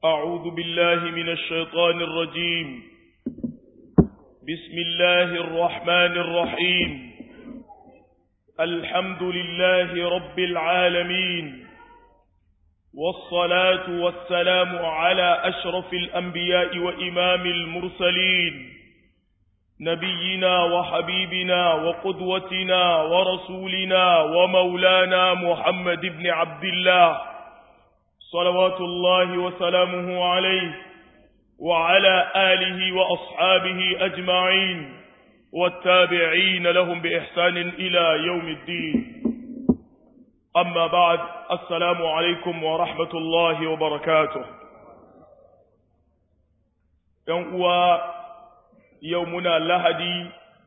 أعوذ بالله من الشيطان الرجيم بسم الله الرحمن الرحيم الحمد لله رب العالمين والصلاة والسلام على أشرف الأنبياء وإمام المرسلين نبينا وحبيبنا وقدوتنا ورسولنا ومولانا محمد بن عبد الله صلوات الله وسلامه عليه وعلى آله وأصحابه أجمعين والتابعين لهم بإحسان إلى يوم الدين أما بعد السلام عليكم ورحمة الله وبركاته يوم يومنا لهدي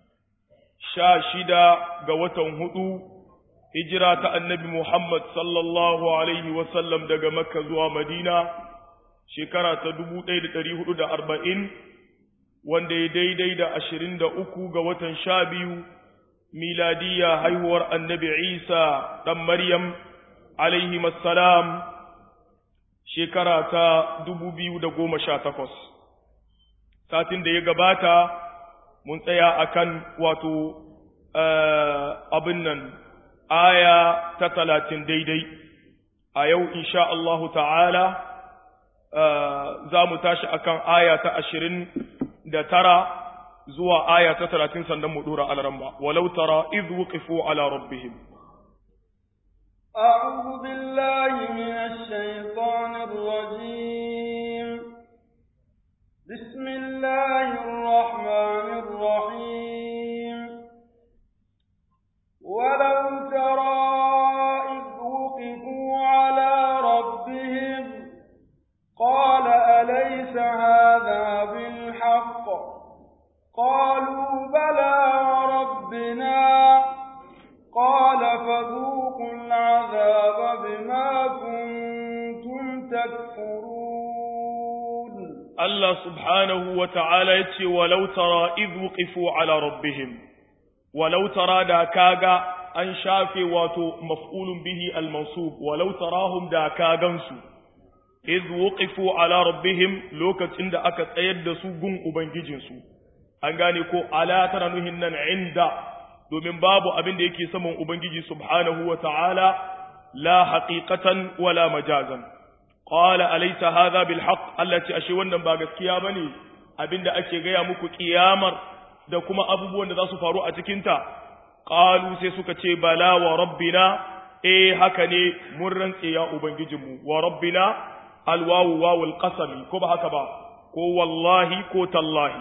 شاشدا قوة هدو hijira ta annabi Muhammad sallallahu Alaihi wasallam daga Makka zuwa Madina shekara ta dubu ɗaya da ɗari hudu da arba'in wanda ya daidai da ashirin da uku ga watan sha biyu miladiya haihuwar annabi Isa ɗan Maryam alaihi salam shekara ta dubu biyu da goma sha takwas. Satin da ya gabata mun tsaya akan wato abin nan aya ta talatin daidai a yau insha Allahu ta'ala za mu tashi akan aya ta ashirin da tara zuwa aya ta talatin sannan mu dora alaramba walau tara iz wuqifu ala rabbihim أعوذ بالله من الشيطان الرجيم بسم الله الرحمن الرحيم ولو ترى إذ وقفوا على ربهم قال أليس هذا بالحق قالوا بلى وربنا قال فذوقوا العذاب بما كنتم تكفرون الله سبحانه وتعالى يتي ولو ترى إذ وقفوا على ربهم ولو ترى دا كاغا an shafe wato maf'ulun bihi al-mansub walau tarahum da kagansu iz wuqifu ala rabbihim lokacin da aka tsayar da su gun ubangijinsu an gane ko ala tana nuhin nan inda domin babu abin da yake saman ubangiji subhanahu wa ta'ala la haqiqatan wala majazan qala alaysa hadha bil haqq allati ashe wannan ba gaskiya bane abinda ake gaya muku kiyamar da kuma abubuwan da za su faru a cikinta qalu sai suka ce bala wa rabbina eh haka ne mun rantse ya ubangijinmu wa rabbina alwawu wawul qasami ko ba haka ba ko wallahi ko tallahi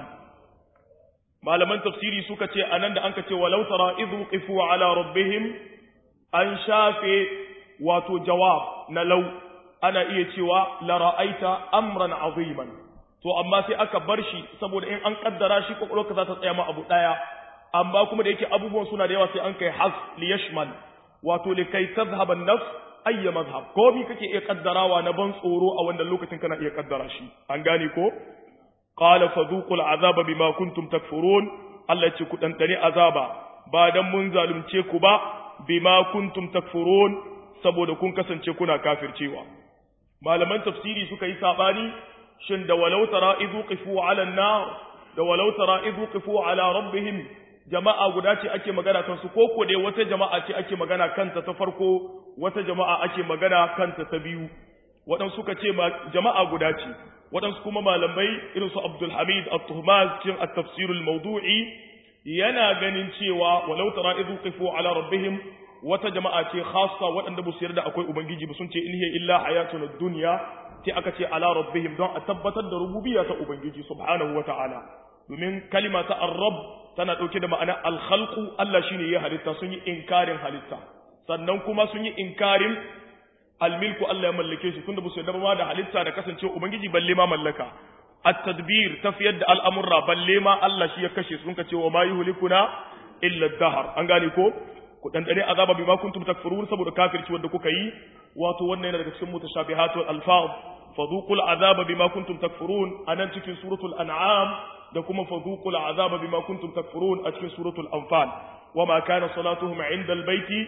malaman tafsiri suka ce anan da anka ce walau tara idh qifu ala rabbihim an shafe wato jawab na law ana iya cewa la ra'aita amran aziman to amma sai aka bar shi saboda in an kaddara shi kokolka za ta tsaya ma abu daya amma kuma da yake abubuwan suna da yawa sai an kai has li yashmal wato li kai tadhhab an-nafs ayya madhhab ko bi kake iya kaddarawa na ban tsoro a wannan lokacin kana iya kaddara shi an gane ko qala fadhuqul azaba bima kuntum takfurun Allah ya ce ku dandane azaba ba dan mun zalunce ku ba bima kuntum takfurun saboda kun kasance kuna kafircewa malaman tafsiri suka yi sabani shin da walau tara idhu qifu ala an-nar da walau tara idhu qifu ala rabbihim jama'a guda ce ake magana kansu ko ko dai wata jama'a ce ake magana kanta ta farko wata jama'a ake magana kanta ta biyu waɗansu suka ce jama'a guda ce waɗansu kuma malamai irin su Abdul Hamid At-Tuhmaz cikin At-Tafsir al-Mawdu'i yana ganin cewa walau tara idhu qifu ala rabbihim wata jama'a ce khassa waɗanda ba su yarda akwai ubangiji ba sun ce in hiya illa hayatuna dunya sai aka ce ala rabbihim don a tabbatar da rububiyya ta ubangiji subhanahu wata'ala domin kalima ta ar-rabb tana ɗauke da ma'ana alhalku Allah shi ne ya halitta sun yi inkarin halitta sannan kuma sun yi inkarin almilku Allah ya mallake shi tunda ba su yarda ma da halitta da kasance ubangiji balle ma mallaka at-tadbir tafiyar da al'amurra balle ma Allah shi ya kashe sun ka ce wa ma yuhlikuna illa ad-dahr an gane ko ku dan dare azaba bima kuntum takfurun saboda kafirci wanda kuka yi wato wannan yana daga cikin mutashabihatul alfaz fadhuqul azaba bima kuntum takfurun anan cikin suratul an'am da kuma fadhuqul azaba bima kuntum takfurun a cikin suratul anfal wama kana salatuhum inda albayti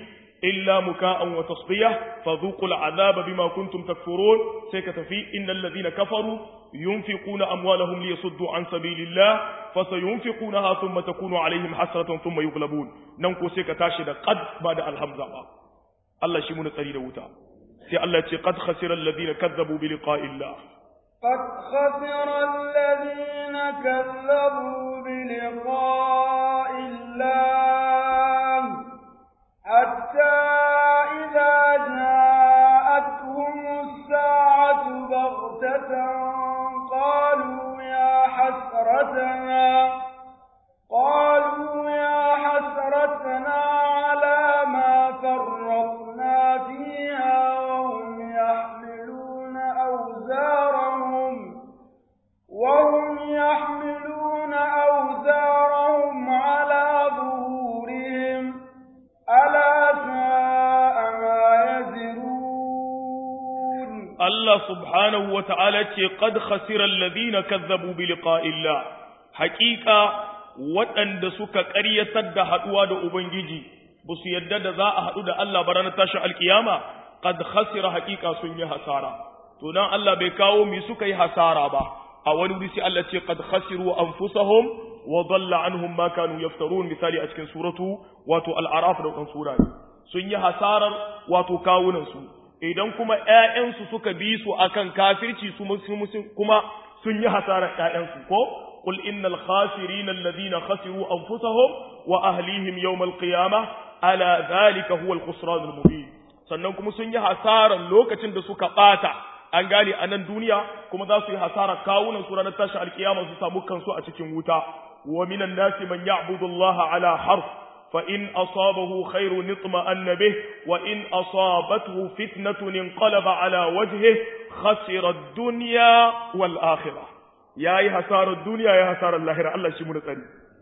illa muka'an wa tasdiya fadhuqul azaba bima kuntum takfurun sai ka tafi innal ladina kafaru yunfiquna amwalahum liyasuddu an sabilillah fasayunfiqunaha thumma takunu alaihim hasratan thumma yughlabun nan ko sai ka tashi da qad ba da alhamza ba Allah shi mun tsari da wuta sai Allah ya ce qad khasira alladhina kazzabu bi liqa'illah قد خسر الذين كذبوا بلقاء الله حتى إذا جاءتهم الساعة بغتة قالوا يا حسرتنا قالوا يا حسرتنا على ما فرطنا فيها وهم يحملون أوزارهم وهم يحملون أوزارهم على ظهورهم ألا ساء ما يزرون Allah subhanahu wa ta'ala ce, Qad khasirar ladina kazzabu bi liqa'illah, haƙiƙa waɗanda suka ƙaryatar da haɗuwa da Ubangiji, ba su yadda da za a haɗu da Allah ba ranar tashin alkiyama, qad khasira haƙiƙa sun yi hasara. To nan Allah bai kawo mi suka yi hasara ba, a wani wuri sai Allah ce, Qad khasiru anfusahum wa dhalla anhum ma kanu yaftarun misali a cikin suratu wato al'araf da wannan sura sun yi hasarar wato kawunansu idan kuma ‘ya'yansu suka bi su akan kafirci su kuma sun yi hasarar ‘ya'yansu ko qul innal khasirina alladhina khasiru anfusahum wa ahlihim yawmal qiyamah ala dhalika huwa al-khusran al-mubin sannan kuma sun yi hasarar lokacin da suka bata an gane a nan duniya kuma za su yi hasarar kawunan su ranar tashin alkiyama su samu kansu a cikin wuta wa minan nasi man ya'budu Allah ala harf فإن أصابه خير اطمأن به وإن أصابته فتنة انقلب على وجهه خسر الدنيا والآخرة يا أي هسار الدنيا يا هسار اللاهرة الله شمون ثاني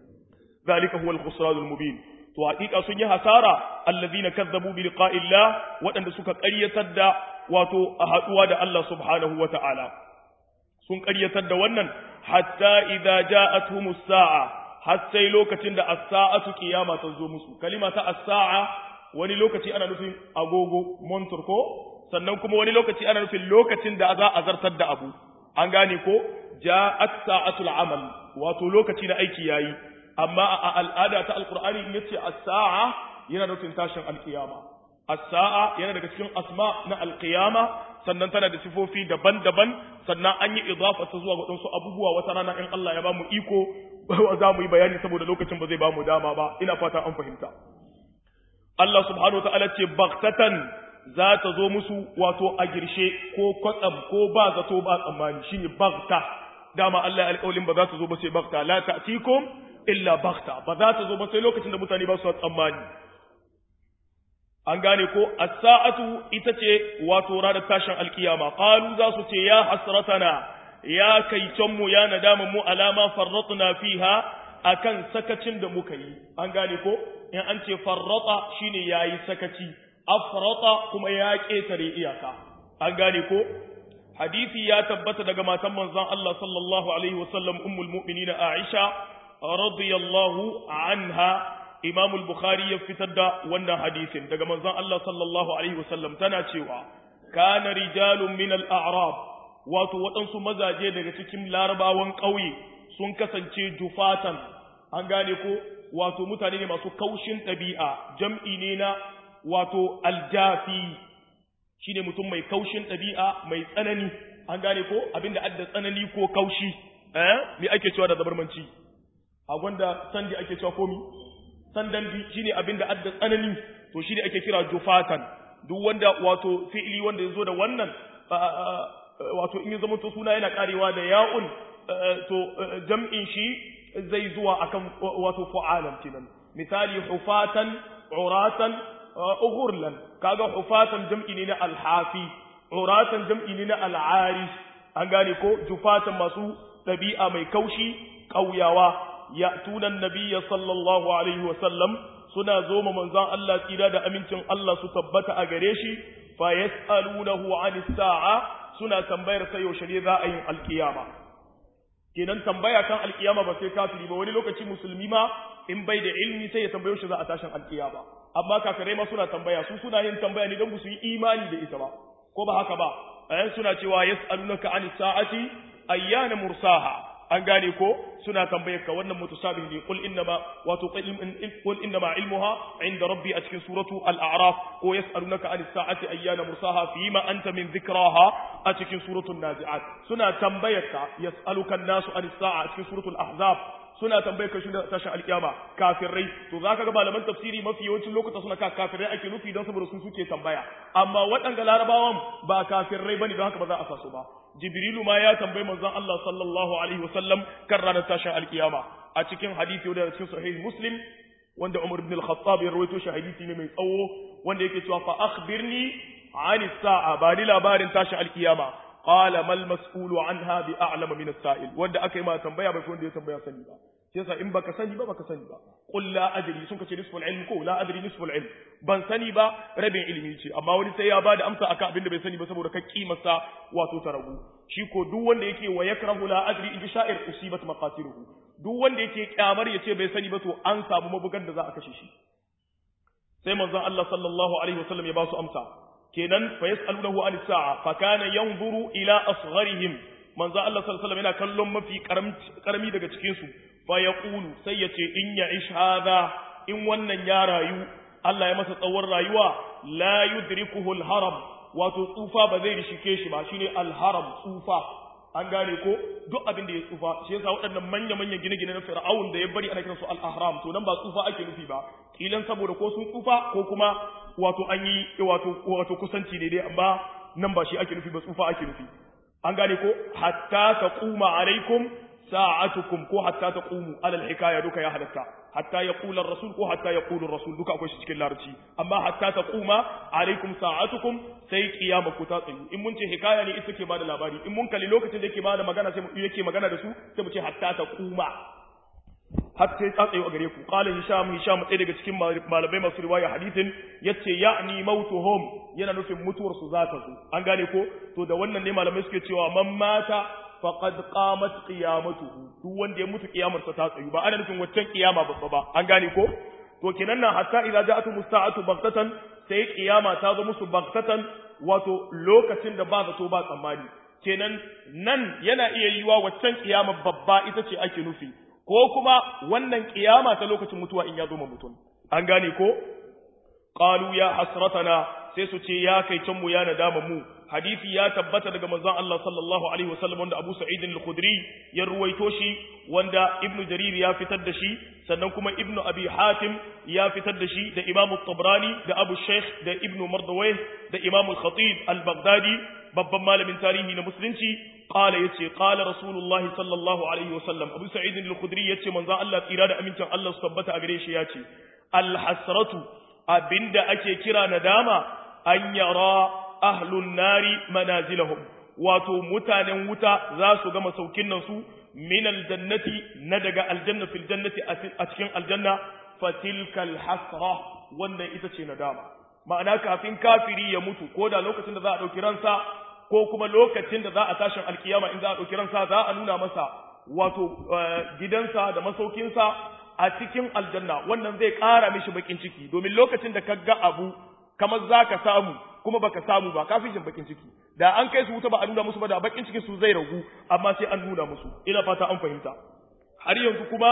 ذلك هو الخسران المبين وحقيقة سنية هسارة الذين كذبوا بلقاء الله وأن سك قرية تدى واتو أهدوا الله سبحانه وتعالى sun ƙaryatar da wannan hatta idza ja'atuhumus sa'a har sai lokacin da as-sa'atu qiyama ta zo musu kalima ta as-sa'a wani lokaci ana nufin agogo montur ko sannan kuma wani lokaci ana nufin lokacin da za a zartar da abu an gane ko ja'at sa'atul amal wato lokaci na aiki yayi amma a al'ada ta alqur'ani in yace as-sa'a yana nufin tashin alqiyama as-sa'a yana daga cikin asma na alqiyama sannan tana da sifofi daban-daban sannan an yi idafa ta zuwa waɗansu abubuwa wata rana in Allah ya ba mu iko za mu yi bayani saboda lokacin ba zai ba mu dama ba ina fata an fahimta Allah subhanahu wa ta'ala ce baktatan za ta zo musu wato a girshe ko kwatsam ko ba zato ba tsammani shine bakta dama Allah ya alƙawlin ba za ta zo ba sai bakta la ta'tikum illa bakta ba za ta zo ba sai lokacin da mutane ba su tsammani an gane ko as-sa'atu ita ce wato ranar tashin alkiyama qalu za su ce ya hasratana ya kai mu ya nadama mu alama farratna fiha akan sakacin da muka yi an gane ko in an ce farrata shine yayi sakaci afrata kuma ya ketare iyaka an gane ko hadisi ya tabbata daga matan manzon Allah sallallahu alaihi wasallam ummul mu'minin Aisha radiyallahu anha Imam al-Bukhari ya fitar da wannan hadisin daga manzon Allah sallallahu alaihi wasallam tana cewa kana rijalun min al-a'rab wato waɗansu mazaje daga cikin larabawan ƙauye sun kasance jufatan an gane ko wato mutane ne masu kaushin ɗabi'a jam'i ne na wato aljafi shine mutum mai kaushin ɗabi'a mai tsanani an gane ko abinda adda tsanani ko kaushi eh me ake cewa da zabarmanci a gwanda sandi ake cewa komi sandan shine abinda adda tsanani to shine ake kira jufatan duk wanda wato fi'ili wanda yazo da wannan wato in ya zama to suna yana karewa da ya'un to jam'in shi zai zuwa akan wato fu'alan kenan misali hufatan uratan ughurlan kaga hufatan jam'i ne na alhafi uratan jam'i ne na al'ari an gane ko jufatan masu dabi'a mai kaushi kauyawa ya tunan nabiyya sallallahu alaihi wa sallam suna zo ma manzon Allah tsira da amincin Allah su tabbata a gare shi fa yas'alunahu 'anis sa'a suna tambayar sai yaushe ne za a yin alkiyama kenan tambaya kan alkiyama ba sai kafiri ba wani lokaci musulmi ma in bai da ilmi sai ya tambaye shi za a tashin alkiyama amma kafirai ma suna tambaya su suna yin tambaya ne don su yi imani da ita ba ko ba haka ba ayan suna cewa yas'alunaka anis sa'ati ayyana mursaha an gane ko suna tambayar ka wannan mutasabih ne qul innama wato qul innama ilmuha inda rabbi a cikin suratu al-a'raf ko yas'alunaka anis sa'ati ayyana mursaha fima anta min dhikraha a cikin suratul nazi'at suna tambayar ka yas'aluka an-nasu anis sa'a a cikin suratul ahzab suna tambayar ka shi da tashin alkiyama kafirai to zaka ga malaman tafsiri mafi yawancin lokuta suna ka kafirai ake nufi don saboda su suke tambaya amma waɗanda larabawan ba kafirai bane don haka ba za a sa su ba jibrilu ma ya tambayi manzon Allah sallallahu alaihi wasallam kan ranar tashin alkiyama a cikin hadisi wanda cikin sahih muslim wanda Umar ibn al-Khattab ya rawaito shi hadisi ne mai tsawo wanda yake cewa fa akhbirni ani sa'a ba ni labarin tashin alkiyama qala mal mas'ulu anha bi a'lama min as-sa'il wanda aka yi ma tambaya bai wanda ya tambaya sani ba yasa in baka sani ba baka sani ba qul la adri sun kace nisful ilm ko la adri nisful ilm ban sani ba rabin ilimi ce amma wani sai ya bada amsa akan abin da bai sani ba saboda ka kimarsa wato ta ragu shi ko duk wanda yake wa yakrahu la adri in sha'ir usibat maqatiluhu duk wanda yake kyamar yace bai sani ba to an samu mabugan da za a kashe shi sai manzon Allah sallallahu alaihi wasallam ya ba su amsa kenan fa yas'alunahu an sa'a fa kana yanzuru ila asgharihim manzo Allah sallallahu alaihi wasallam yana kallon mafi karami daga cikin su fa yaqulu sai yace in ya ish hada in wannan ya rayu Allah ya masa tsawon rayuwa la yudrikuhu al-haram wato tsufa ba zai rishike shi ba shine al-haram tsufa an gane ko duk abin da ya tsufa shi yasa waɗannan manya manyan gine-gine na Fir'aun da ya bari ana kiransu al-ahram to nan ba tsufa ake nufi ba kilan saboda ko sun tsufa ko kuma wato an yi wato wato kusanci ne dai amma nan ba shi ake nufi ba tsufa ake nufi an gane ko hatta taquma alaikum sa'atukum ko hatta taqumu alal hikaya duka ya halatta hatta yaqula ar-rasul ko hatta yaqulu ar-rasul duka akwai shi cikin larabci amma hatta taquma alaikum sa'atukum sai kiyama ku ta tsayu in mun ce hikaya ne ita ke bada labari in mun kalli lokacin da yake bada magana sai yake magana da su sai mu ce hatta taquma har sai ta tsayo a gare ku qala hisham hisham ɗaya daga cikin malamai masu riwaya hadithin yace ya'ni mautuhum yana nufin mutuwar su za ta zo an gane ko to da wannan ne malamai suke cewa man mata faqad qamat qiyamatuhu duk wanda ya mutu kiyamarsa ta tsayu ba ana nufin waccan kiyama babba ba an gane ko to kenan nan hatta idza ja'atu musta'atu baghtatan sai kiyama ta zo musu baghtatan wato lokacin da ba zato ba tsammani kenan nan yana iya yiwa waccan kiyama babba ita ce ake nufi ko kuma wannan kiyama ta lokacin mutuwa in ya zo ma mutum an gane ko qalu ya hasratana sai su ce ya kai can mu ya nadama mu hadisi ya tabbata daga manzon Allah sallallahu alaihi wasallam wanda Abu Sa'id al-Khudri ya ruwaito shi wanda Ibn Jarir ya fitar da shi sannan kuma Ibn Abi Hatim ya fitar da shi da Imam tabrani da Abu Sheikh da Ibn Mardawayh da Imam al-Khatib al-Baghdadi babban malamin tarihi na musulunci qala yace qala rasulullahi sallallahu alaihi wasallam Abu Sa'id al-Khudri yace manzon Allah tsira da amincin Allah su tabbata a gare shi yace al-hasratu abinda ake kira nadama an yara ahlun nari manazilahum wato mutanen wuta za su gama saukin nan su min aljannati na daga aljanna fil jannati a cikin aljanna fatilkal hasra wannan ita ce nadama ma'ana kafin kafiri ya mutu ko da lokacin da za a dauki ransa ko kuma lokacin da za a tashin alkiyama in za a dauki ransa za a nuna masa wato gidansa da masaukinsa a cikin aljanna wannan zai ƙara mishi bakin ciki domin lokacin da ka ga abu kamar za ka samu kuma baka samu ba kafin jin bakin ciki da an kai su wuta ba a nuna musu ba da bakin cikin su zai ragu amma sai an nuna musu ina fata an fahimta har yanzu kuma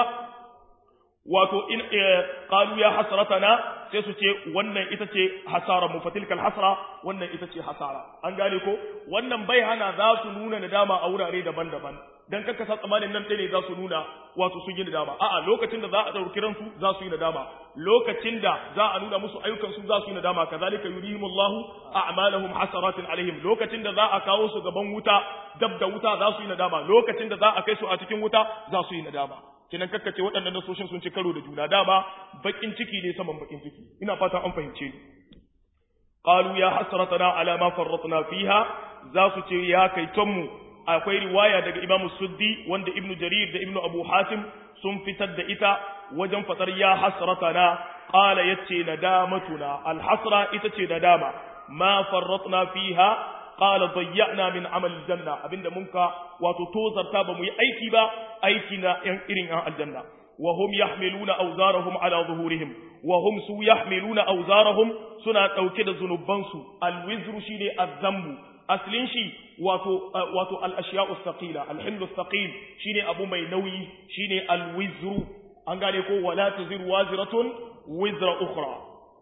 wato in qalu ya hasratana sai su ce wannan ita ce hasara mu fatilkal hasra wannan ita ce hasara an gane ko wannan bai hana za su nuna nadama a wurare daban-daban dan kaka sa tsamanin nan ne za su nuna wato sun yi nadama a'a lokacin da za a dauki ransu za su yi nadama lokacin da za a nuna musu ayyukan su za su yi nadama kazalika yurihimullahu a'malahum hasaratin alaihim lokacin da za a kawo su gaban wuta dab da wuta za su yi nadama lokacin da za a kai su a cikin wuta za su yi nadama kinan kakkace waɗannan nasoshin sun ci karo da juna dama bakin ciki ne saman bakin ciki ina fata an fahimce ni qalu ya hasratana ala ma farratna fiha za su ce ya kai mu akwai riwaya daga imamu suddi wanda ibnu jarir da ibnu abu hatim sun fitar da ita wajen fatar ya hasratana qala yace nadamatuna alhasra ita ce nadama ma farratna fiha qala dayya'na min amal janna abinda munka wato tozarta ba mu yi aiki ba aiki na yan irin an aljanna wa hum yahmiluna awzarahum ala zuhurihim wa hum su yahmiluna awzarahum suna dauke da zunubansu alwizru shine azzambu aslin shi wato wato al-ashya'u thaqila al-himlu thaqil shine abu mai nauyi shine al-wizru an gane ko wala taziru waziratun wizra ukhra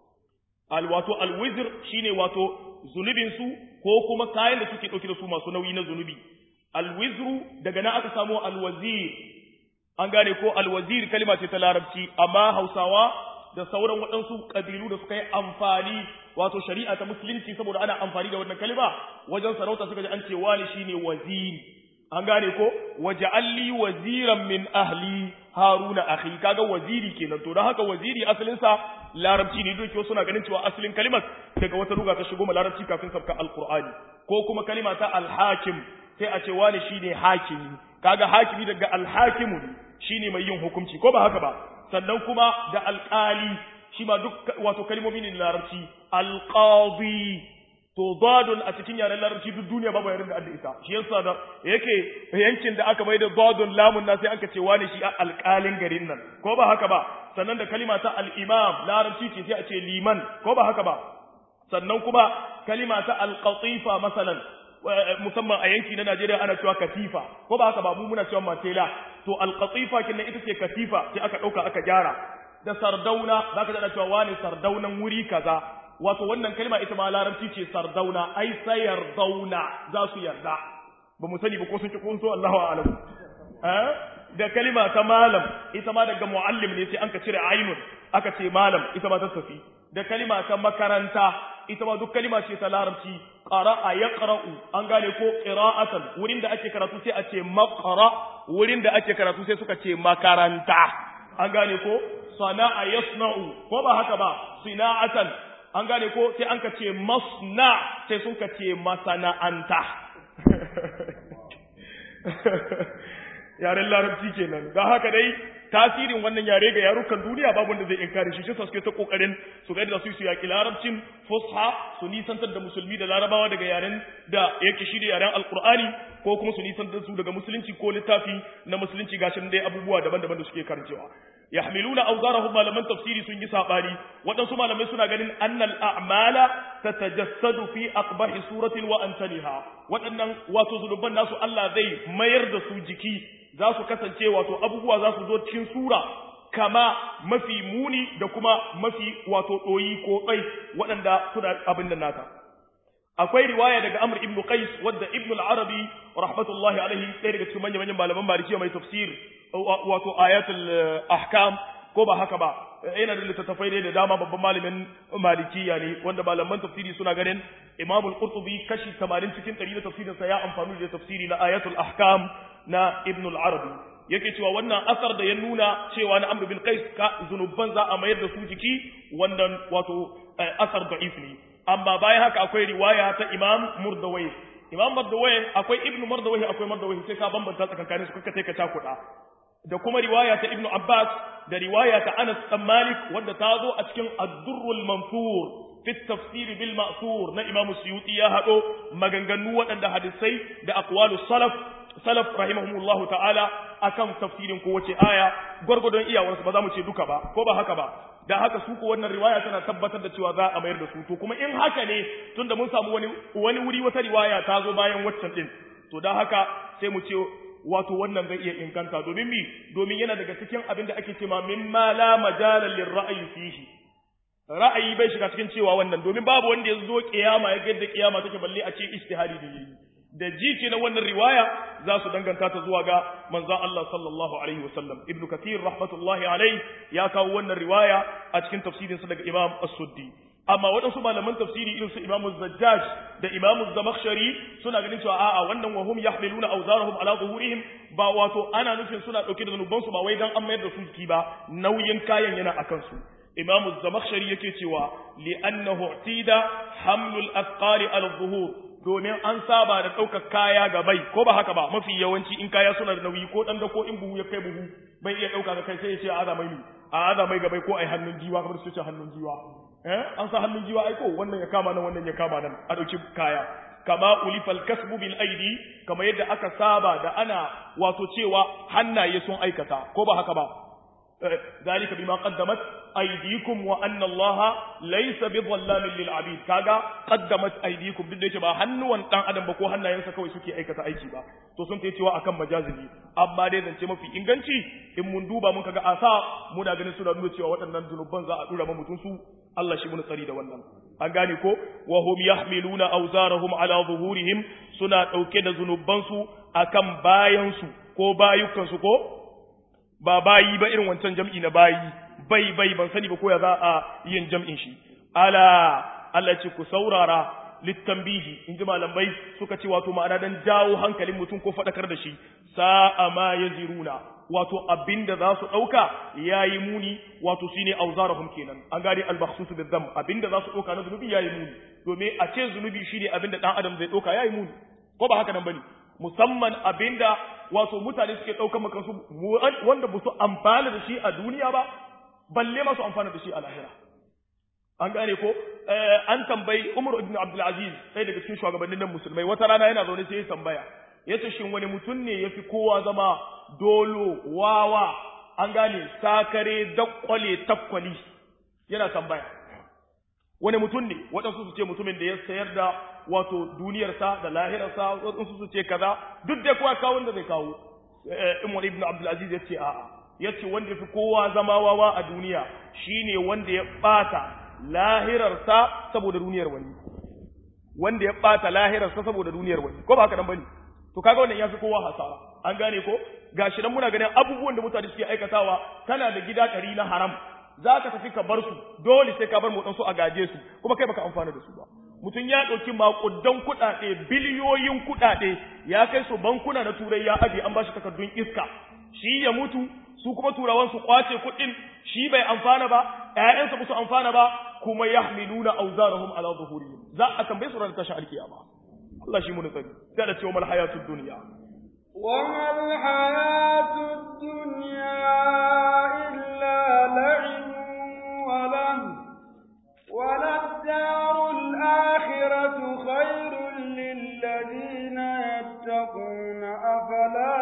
al wato al-wizr shine wato zunubin su ko kuma kayan da suke dauke da su masu nauyi na zunubi al-wizru daga nan aka samu al-wazir an gane ko al-wazir kalma ce ta larabci amma Hausawa da sauran waɗansu ƙabilu da suka yi amfani wato shari'a ta musulunci saboda ana amfani da wannan kalma wajen sarauta suka ji an ce wani shine waziri an gane ko waja'alli waziran min ahli haruna akhi kaga waziri kenan to don haka waziri asalin sa larabci ne doke suna ganin cewa asalin kalimar daga wata ruga ta shigo ma larabci kafin sabka alqur'ani ko kuma kalima ta alhakim sai a ce wani shine hakimi kaga hakimi daga alhakimu shine mai yin hukunci ko ba haka ba sannan kuma da alƙali shi ma duk wato kalmomi ne larabci alqadi to dadun a cikin yaren larabci duk duniya babu yaren da adda ita shi yasa da yake yankin da aka maida dadun lamun na sai aka ce wani shi alƙalin garin nan ko ba haka ba sannan da kalima ta al-imam larabci ce sai a ce liman ko ba haka ba sannan kuma kalima ta al-qatifa masalan musamman a yanki na Najeriya ana cewa katifa ko ba haka ba mu muna cewa matela to alqatifa kinnan ita ce katifa sai aka dauka aka gyara da sardauna zaka ji cewa wani sardaunan wuri kaza wato wannan kalma ita ma larabci ce sardauna ai sayar dauna za su yarda ba mu sani ba ko sun ci ko so Allahu a'lam eh da kalima ta malam ita ma daga muallim ne sai an ka cire ainun aka ce malam ita ma ta tafi da kalima ta makaranta ita ma duk kalima ce ta larabci qara'a yaqra'u an gane ko qira'atan wurin da ake karatu sai a ce maqra wurin da ake karatu sai suka ce makaranta an gane ko sana'a yasna'u ko ba haka ba sina'atan an gane ko sai an ka ce masna sai sun ka ce masana'anta yaren larabci kenan don haka dai tasirin wannan yare ga yarukan duniya babu wanda zai inkari shi shi suke ta kokarin su ga da su su yaki larabcin fusha su nisantar da musulmi da larabawa daga yaren da yake shi da yaren alqur'ani ko kuma su nisantar su daga musulunci ko littafi na musulunci gashin dai abubuwa daban-daban da suke karancewa yahmiluna awzarahum malaman tafsiri sun yi sabani waɗansu malamai suna ganin annal a'mala tatajassadu fi aqbahi suratin wa antaniha waɗannan wato zunuban nasu Allah zai mayar da su jiki za su kasance wato abubuwa za su zo cikin sura kama mafi muni da kuma mafi wato ɗoyi ko tsai waɗanda suna abin da nata akwai riwaya daga Amr ibn Qais wadda Ibn al-Arabi rahmatullahi alaihi ɗaya daga cikin manyan manyan malaman Malikiya mai tafsir wato ayatul ahkam ko ba haka ba yana da littattafai ne da dama babban malamin malikiya ne wanda malaman tafsiri suna ganin Imam al-Qurtubi kashi 80 cikin 100 da tafsirin sa ya amfani da tafsiri na ayatul ahkam na Ibn al-Arabi yake cewa wannan asar da ya nuna cewa na Amr bin Qais ka zunuban za a mayar da su jiki wannan wato asar da'if ne amma bayan haka akwai riwaya ta Imam Murdawai Imam Murdawai akwai Ibn Murdawai akwai Murdawai sai ka bambanta tsakankanin su kaka sai ka takuda da kuma riwaya ta Ibn Abbas da riwaya ta Anas bin Malik wanda ta zo a cikin Ad-Durrul Mansur fi tafsir bil ma'thur na Imam Suyuti ya hado maganganu waɗanda hadisai da aqwalu salaf salaf rahimahumullahu ta'ala akan tafsirin kowace aya gwargwadon iyawarsu ba za mu ce duka ba ko ba haka ba da haka su ko wannan riwaya tana tabbatar da cewa za a mayar da su to kuma in haka ne tunda mun samu wani wani wuri wata riwaya ta zo bayan waccan din to da haka sai mu ce wato wannan zai iya inganta domin mi domin yana daga cikin abin da ake cewa mimma la majala lirra'yi fihi ra'ayi bai shiga cikin cewa wannan domin babu wanda ya zo kiyama ya ga yadda kiyama take balle a ce ijtihadi da yayi da ji na wannan riwaya za su danganta ta zuwa ga manzon Allah sallallahu alaihi wasallam ibnu kathir rahmatullahi alaihi ya kawo wannan riwaya a cikin tafsirinsa daga imam as-suddi amma waɗansu malaman tafsiri irin su imamu zajjaj da imamu zamakhshari suna ganin cewa a'a wannan wa hum yahmiluna awzarahum ala zuhurihim ba wato ana nufin suna dauke da zanuban su ba wai dan an mayar da su jiki ba nauyin kayan yana akan su imamu zamakhshari yake cewa li annahu tida hamlul athqali ala zuhur domin an saba da ɗaukar kaya ga bai ko ba haka ba mafi yawanci in kaya suna da nauyi ko ɗan da ko in buhu ya kai buhu bai iya ɗauka ga kai sai ya ce a azamai ne a azamai ga bai ko ai hannun jiwa kamar su ce hannun jiwa eh an sa hannun jiwa ai ko wannan ya kama nan wannan ya kama nan a ɗauki kaya kama ulifal kasbu bil aidi kama yadda aka saba da ana wato cewa hannaye sun aikata ko ba haka ba ذلك بما قدمت أيديكم وأن الله ليس بظلام للعبيد كاغا قدمت أيديكم duk da yake ba hannuwan dan adam ba ko hannayensa kawai suke aikata aiki ba to sun ta cewa akan majazi ne amma dai zance mafi inganci in mun duba mun kaga asa muna ganin suna nuna cewa waɗannan zunuban za a dura ma mutum su Allah shi mun tsari da wannan an gane ko wa hum yahmiluna awzarahum ala zuhurihim suna dauke da zunuban su akan bayan su ko bayukan su ko ba bayi ba irin wancan jam'i na bayi bai bai ban sani ba ko ya za a yin jam'in shi ala Allah ce ku saurara littanbihi in ji malamai suka ce wato ma'ana dan jawo hankalin mutum ko faɗakar da shi sa'a ma yaziruna wato abinda za su ɗauka yayi muni wato shine auzarahum kenan an gane al-makhsus bil-dam abinda za su ɗauka na zunubi yayi muni domin a ce zunubi shine abinda dan adam zai ɗauka yayi muni ko ba haka nan bane musamman abinda wato mutane suke ɗaukar makansu wanda ba su amfana da shi a duniya ba balle ma su amfana da shi a lahira an gane ko an tambayi Umar ibn Abdul Aziz sai daga cikin shugabannin nan musulmai wata rana yana zaune sai ya tambaya yace shin wani mutum ne yafi kowa zama dolo wawa an gane sakare dakwale takwali yana tambaya wani mutum ne waɗansu su ce mutumin da ya sayar da wato duniyarsa da lahirarsa waɗansu su ce kaza duk da kowa kawo wanda zai kawo Umar ibn Abdul Aziz yace a'a yace wanda yafi kowa zama wawa a duniya shine wanda ya bata lahirarsa saboda duniyar wani wanda ya bata lahirarsa saboda duniyar wani ko ba haka nan bane to kaga wannan yafi kowa hasara an gane ko gashi nan muna ganin abubuwan da mutane suke aikatawa kana da gida kari na haram za ka tafi ka bar su dole sai ka bar mu su a gaje su kuma kai baka amfana da su ba mutum ya ɗauki maƙudan kuɗaɗe biliyoyin kuɗaɗe ya kai su bankuna na turai ya aje an bashi takardun iska shi ya mutu su kuma turawan su kwace kuɗin shi bai amfana ba ƴaƴansa ba su amfana ba kuma yahmiluna awzarahum ala zuhurihim za a tambaye su ran tashin alkiyama Allah shi mu da tsari sai da cewa mal hayatud dunya wa mal hayatud dunya illa la'ibun wa lam وللدار الآخرة خير للذين يتقون أفلا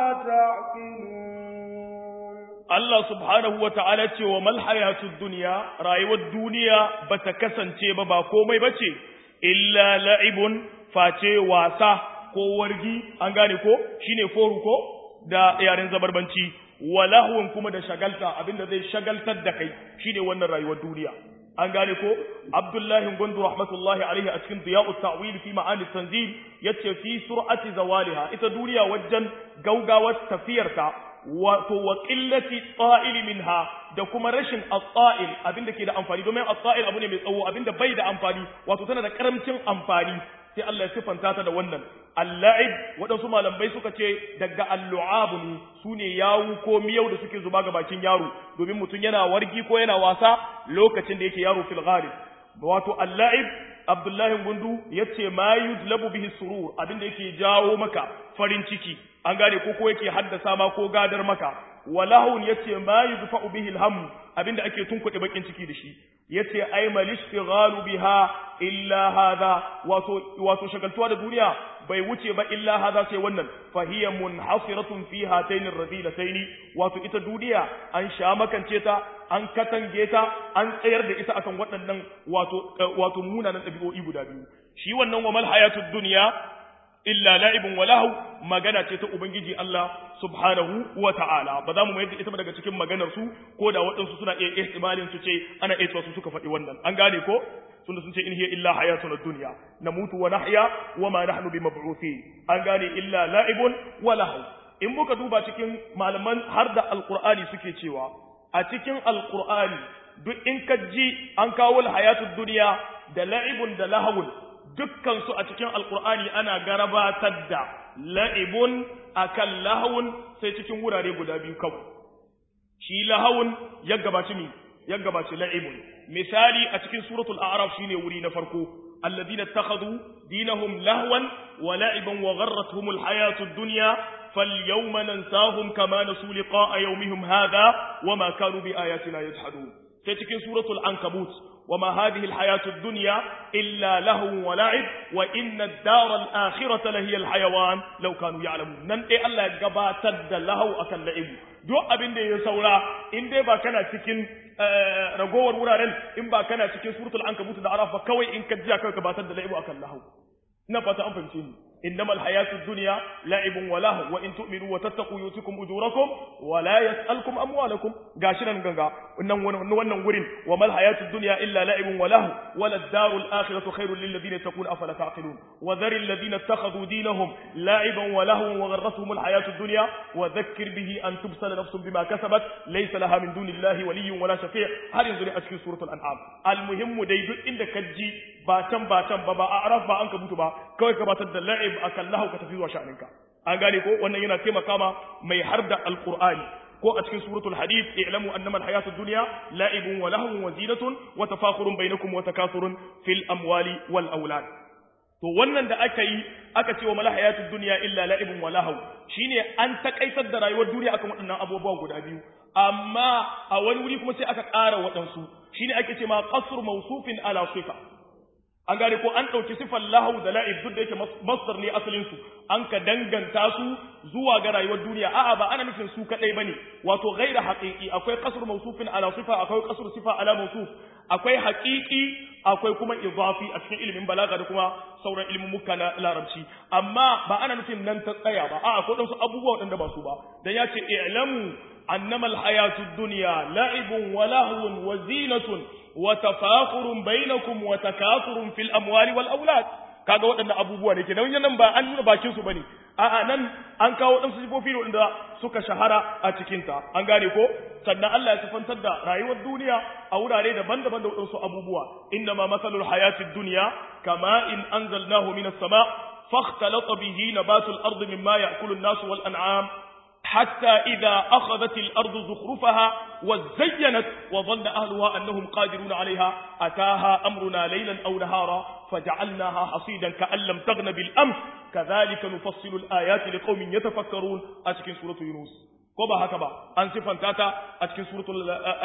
تعقلون Allah subhanahu wa ta'ala ce wa malhayatud duniya, rayuwar duniya ba ta kasance ba ba komai ba ce, illa la'ibun face wasa ko wargi, an gane ko, shi ne foru ko da yaren zabarbanci, wa lahun kuma da shagalta abinda zai shagaltar da kai shi ne wannan rayuwar duniya. An gane ko, Abdullahi Gwandu rahmatullahi alaihi a cikin Diya'u Ta'wil fi ma'ani tanzil yace fi sur'ati zawaliha ita duniya wajen gaugawar tafiyarta wato wa qillati ta'il minha da kuma rashin at-ta'il abinda ke da amfani domin at-ta'il abu ne mai tsawo abinda bai da amfani wato tana da karamcin amfani sai Allah ya sifanta ta da wannan al-la'ib wadansu malamai suka ce daga al-lu'ab ne sune yawu ko miyau da suke zuba ga bakin yaro domin mutum yana wargi ko yana wasa lokacin da yake yaro fil ghalib wato al-la'ib Abdullahi Gundu yace ma yudlabu bihi surur abinda yake jawo maka farin ciki an gane ko ko yake haddasa ma ko gadar maka walahun yace ma yudfa'u bihi alham abinda ake tunkuɗe bakin ciki da shi yace ay mal ishtighalu biha illa hadha wato wato shagaltuwa da duniya bai wuce ba illa hadha sai wannan fa hiya munhasiratun fi hatayn ar-radilatayn wato ita duniya an sha makance ta an katange ta an tsayar da ita akan waɗannan wato wato munanan ɗabi'o'i guda biyu shi wannan wa mal hayatud dunya illa la'ibun wa lahu magana ce ta ubangiji Allah subhanahu wa ta'ala ba za mu mayar da ita daga cikin maganar su ko da waɗansu suna iya ihtimalin su ce ana iya su suka faɗi wannan an gane ko tunda sun ce in hiya illa hayatun ad-dunya namutu wa nahya wa ma nahnu bimab'uthin an gane illa la'ibun wa lahu in muka duba cikin malaman har da alqur'ani suke cewa a cikin alqur'ani duk in ka ji an kawo hayatud dunya da la'ibun da lahawun dukkansu a cikin alkur'ani ana garabatar da la'ibun akan lahawun sai cikin wurare guda biyu kawai shi lahawun ya gabaci mi ya gabaci la'ibun misali a cikin suratul a'raf shine wuri na farko alladhina ittakhadhu dinahum lahwan wa la'iban wa gharratuhumul hayatud dunya falyawma nansahum kama nasu liqa'a yawmihim hadha wama kanu biayatina yajhadun sai cikin suratul ankabut وما هذه الحياة الدنيا إلا لهو ولعب وإن الدار الآخرة لهي الحيوان لو كانوا يعلمون نن إيه الله قباتد لهو أكل لعب duk abin da ya saura in dai ba kana cikin ragowar wuraren in ba kana cikin suratul ankabut da araf ba kawai in ka jiya kawai ka batar da la'ibu akan lahu ina fata an fahimce ni إنما الحياة الدنيا لعب ولهو وإن تؤمنوا وتتقوا يؤتكم أجوركم ولا يسألكم أموالكم قاشنا نغنغا ونن ورين وما الحياة الدنيا إلا لعب ولهو ولا الدار الآخرة خير للذين يتقون أفلا تعقلون وذر الذين اتخذوا دينهم لعبا ولهوا وغرتهم الحياة الدنيا وذكر به أن تبسل نفس بما كسبت ليس لها من دون الله ولي ولا شفيع هل ينظر أشكي سورة الأنعام المهم ديدو إنك جي باتم باتم بابا أعرف با أنك بوتبا كوي كباتد اللعب akan lahu ka tafi zuwa sha'aninka an gane ko wannan yana taimaka ma mai harda alqur'ani ko a cikin suratul hadid i'lamu annama alhayatud dunya la'ibun wa lahwun wa zinatun wa tafakhurun bainakum wa takathurun fil amwali wal aulad to wannan da aka yi aka ce wa mal hayatud dunya illa la'ibun wa lahw shine an takaitar da rayuwar duniya akan waɗannan abubuwa guda biyu amma a wani wuri kuma sai aka ƙara waɗansu shine ake ce ma qasr mawsufin ala sifa an gane ko an ɗauki sifar lahau da la'ib duk da yake masdar ne asalin su an ka danganta su zuwa ga rayuwar duniya a'a ba ana nufin su kadai bane wato ghaira haqiqi akwai qasr mawsufin ala sifa akwai qasr sifa ala mawsuf akwai haqiqi akwai kuma idafi a cikin ilimin balaga da kuma sauran ilimin muka na larabci amma ba ana nufin nan ta tsaya ba a'a akwai wasu abubuwa waɗanda ba su ba dan ya ce i'lamu annama alhayatud dunya la'ibun wa lahwun wa zinatun وتفاخر بينكم وتكاثر في الاموال والاولاد kaga waɗannan abubuwa ne kenan nan ba an nuna bakin su bane a'a nan an kawo waɗansu sifofi da suka shahara a cikin ta an gane ko sannan Allah ya sifantar da rayuwar duniya a wurare daban-daban da waɗansu abubuwa inna ma masalul hayatid dunya kama in anzalnahu minas sama fakhtalata bihi nabatul ardi mimma ya'kulu an-nasu wal an'am حتى إذا أخذت الأرض زخرفها وزينت وظن أهلها أنهم قادرون عليها أتاها أمرنا ليلا أو نهارا فجعلناها حصيدا كأن لم تغن بالأمس كذلك نفصل الآيات لقوم يتفكرون أشكي سورة يونس ko ba haka ba an sifanta ta a cikin suratul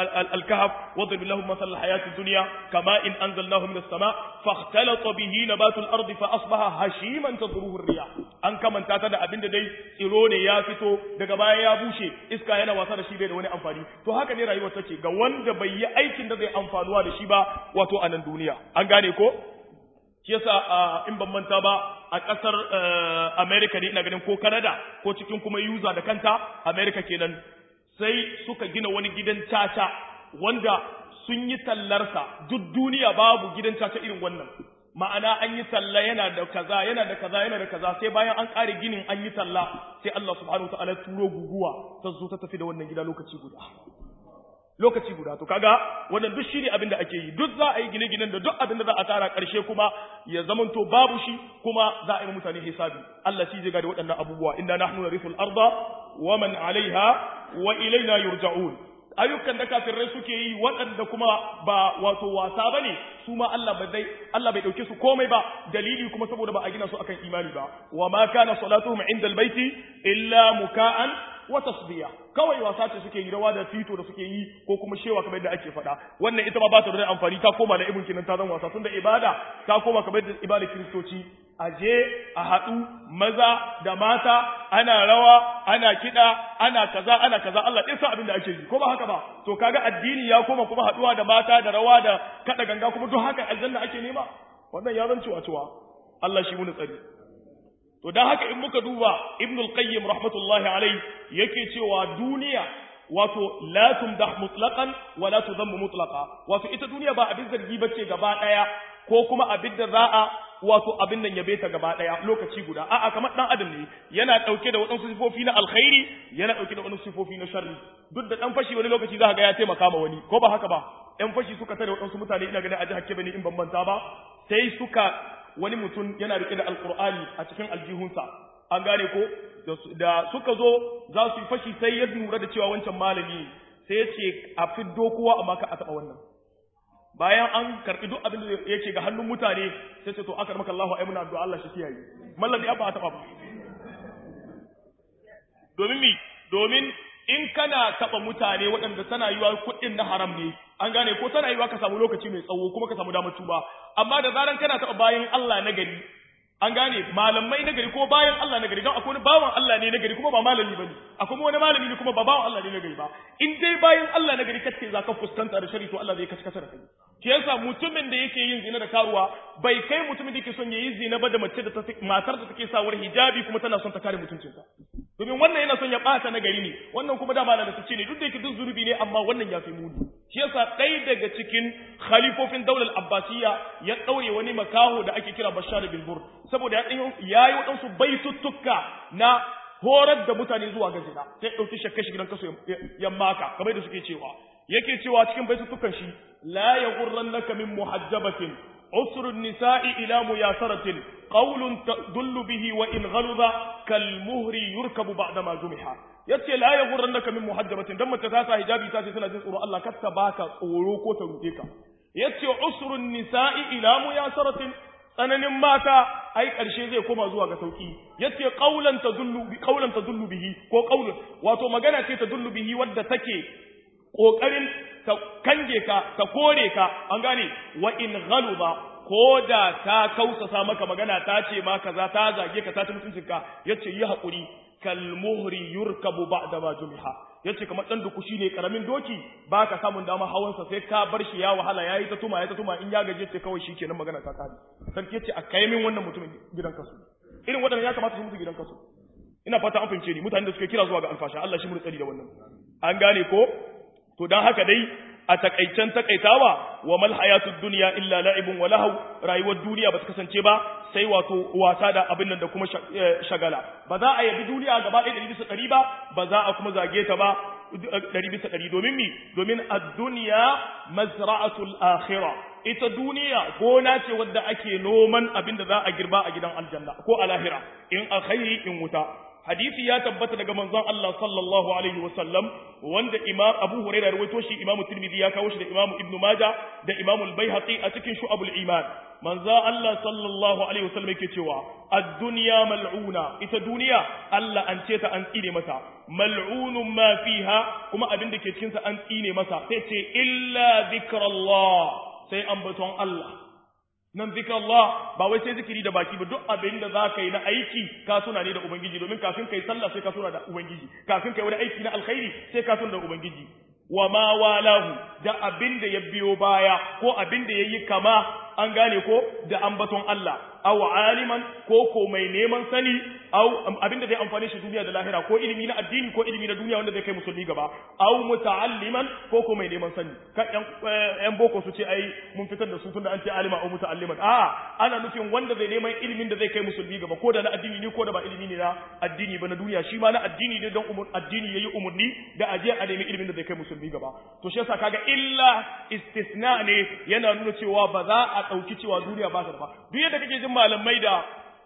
al-kahf wadrib lahum masal al-hayati dunya kama in anzalnahu minas sama fakhtalata bihi nabatu al-ard fa asbaha hashiman tadruhu ar-riyah an kamanta ta da abinda dai tsiro ne ya fito daga baya ya bushe iska yana wasa da shi bai da wani amfani to haka ne rayuwar take ga wanda bai yi aikin da zai amfanuwa da shi ba wato a nan duniya an gane ko shi yasa in ban manta ba a ƙasar America ne ina ganin ko Canada ko cikin kuma user da kanta America kenan sai suka gina wani gidan caca wanda sun yi tallarsa duk duniya babu gidan caca irin wannan ma'ana an yi talla yana da kaza yana da kaza yana da kaza sai bayan an ƙare ginin an yi talla sai Allah subhanahu wa ta'ala turo guguwa ta zo ta tafi da wannan gida lokaci guda lokaci guda to kaga wannan duk shine abin da ake yi duk za a yi gine-ginen da duk abin da za a tara karshe kuma ya zamanto babu shi kuma za a yi mutane hisabi Allah shi zai ga da waɗannan abubuwa inna nahnu narithul arda wa man alaiha wa ilaina yurja'un ayyukan da kafirai suke yi waɗanda kuma ba wato wasa bane su ma Allah bai dai Allah bai dauke su komai ba dalili kuma saboda ba a gina su akan imani ba wa ma kana salatuhum inda albayti illa muka'an wa tasbiya kawai wasa ce suke yi rawa da fito da suke yi ko kuma shewa kamar yadda ake faɗa wannan ita ma ba ta da amfani ta koma da ibn kinan ta zan wasa tunda ibada ta koma kamar yadda ibada kiristoci a je a haɗu maza da mata ana rawa ana kiɗa ana kaza ana kaza Allah ɗin sa abin da ake yi ko ba haka ba to kaga addini ya koma kuma haɗuwa da mata da rawa da kaɗa ganga kuma duk haka aljanna ake nema wannan ya zan ciwa ciwa Allah shi mu tsari to dan haka in muka duba ibn al-qayyim rahmatullahi alayhi yake cewa duniya wato la tumdah mutlaqan wa la tudhammu mutlaqa wato ita duniya ba abin zargi bace gaba daya ko kuma abin da za'a wato abin nan yabe ta gaba daya lokaci guda a'a kamar dan adam ne yana dauke da wadansu sifofi na alkhairi yana dauke da wadansu sifofi na sharri duk da dan fashi wani lokaci za ka ga ya taimaka ma wani ko ba haka ba yan fashi suka tare wadansu mutane ina ganin a jihar Kebbi in ban manta ba sai suka wani mutum yana rike da alkur'ani a cikin aljihunsa an gane ko da suka zo za su yi fashi sai ya lura da cewa wancan malami sai ya ce a fiddo kowa amma ka a taɓa wannan bayan an karɓi duk abin da yake ga hannun mutane sai ce to aka maka Allahu ai muna addu'a Allah shi kiyaye mallan ya ba a taɓa ba domin mi domin in kana taɓa mutane waɗanda tana yiwa kuɗin na haram ne an gane ko tana yiwa ka samu lokaci mai tsawo kuma ka samu damar tuba amma da zaran kana taɓa bayan Allah na gari an gane malamai na gari ko bayan Allah na gari don akwai wani bawan Allah ne na gari kuma ba malami bane akwai wani malami ne kuma ba bawan Allah ne na gari ba in dai bayan Allah na gari kace za ka fuskanta da shari to Allah zai kace kace da kai shi yasa mutumin da yake yin zina da karuwa bai kai mutumin da yake son yayi zina ba da mace da ta matar da take sawar hijabi kuma tana son ta kare mutuncinta domin wannan yana son ya bata na gari ne wannan kuma da malam da ce ne duk da yake duk zunubi ne amma wannan ya fi muni shi yasa ɗaya daga cikin khalifofin daular abbasiya ya ɗaure wani makaho da ake kira bashar bin bur saboda ya ya yi waɗansu baituttuka na horar da mutane zuwa ga zina sai ɗauki shakka shi gidan kaso ya maka kamar da suke cewa yake cewa cikin baituttukan shi la yaghurrannaka min muhajjabatin عسر النساء إلى مياسرة قول تدل به وإن غلظ كالمهر يركب بعدما جمح yace la ya gurrannaka min muhajjabatin dan mace ta sa hijabi ta ce tana jin tsoro Allah kar ta baka tsoro ko ta ruɗe ka yace usrun nisa'i ila muyasaratin tsananin mata ai karshe zai koma zuwa ga sauki yace qaulan tadullu bi qaulan tadullu bihi ko qaulun wato magana ce tadullu bihi wadda take kokarin ta kange ka ta kore ka an gane wa in ghaluba ko da ta kausasa maka magana ta ce ma kaza ta zage ka ta ci mutuncinka yace yi hakuri kal muhri yurkabu ba'da ma jumiha yace kamar dan duku shine karamin doki baka samun dama hawansa sai ka bar shi ya wahala yayi ta tuma yayi ta tuma in ya gaje ce kawai shikenan magana ta kare sarki yace a kai min wannan mutumin gidan kasu irin wadannan ya kamata su mutu gidan kasu ina fata an fahimce ni mutanen da suke kira zuwa ga alfasha Allah shi mu tsari da wannan an gane ko to dan haka dai a takaicen takaitawa wa mal hayatud dunya illa la'ibun wa lahu rayuwar duniya ba ta kasance ba sai wato wasa da abin nan da kuma shagala ba za a yabi duniya gaba ɗaya ɗari bisa ɗari ba ba za a kuma zage ta ba ɗari bisa ɗari domin mi domin ad-dunya mazra'atul akhirah ita duniya gona ce wadda ake noman abin da za a girba a gidan aljanna ko a lahira in alkhairi in wuta hadisi ya tabbata daga manzon Allah sallallahu alaihi wasallam wanda imam Abu Hurairah rawaito shi Imam Tirmidhi ya kawo shi da Imam Ibn Majah da Imam Al-Baihaqi a cikin Shu'abul Iman manzon Allah sallallahu alaihi wasallam yake cewa ad-dunya mal'una ita duniya Allah an ce ta an tsine mata mal'unun ma fiha kuma abin da ke cikin sa an tsine masa sai ce illa zikrallah sai ambaton Allah nan zikr Allah ba wai sai zikiri da baki ba duk abin da zaka yi na aiki ka tuna ne da ubangiji domin kafin kai sallah sai ka tuna da ubangiji kafin kai wani aiki na alkhairi sai ka tuna da ubangiji wa ma walahu da abin da ya biyo baya ko abin da yayi kama an gane ko da ambaton Allah aw aliman ko ko mai neman sani aw abin da zai amfane shi duniya da lahira ko ilimi na addini ko ilimi na duniya wanda zai kai musulmi gaba aw muta'alliman ko ko mai neman sani kan yan yan boko su ce ai mun fitar da su tunda an ce alima aw muta'alliman a ana nufin wanda zai neman ilimin da zai kai musulmi gaba ko da na addini ne ko da ba ilimi ne na addini ba na duniya shi ma na addini ne don umur addini yayi umurni da aje a nemi ilimin da zai kai musulmi gaba to shi yasa kaga illa istisna ne yana nuna cewa ba za a dauki cewa duniya ba ta ba duk yadda kake jin malamai da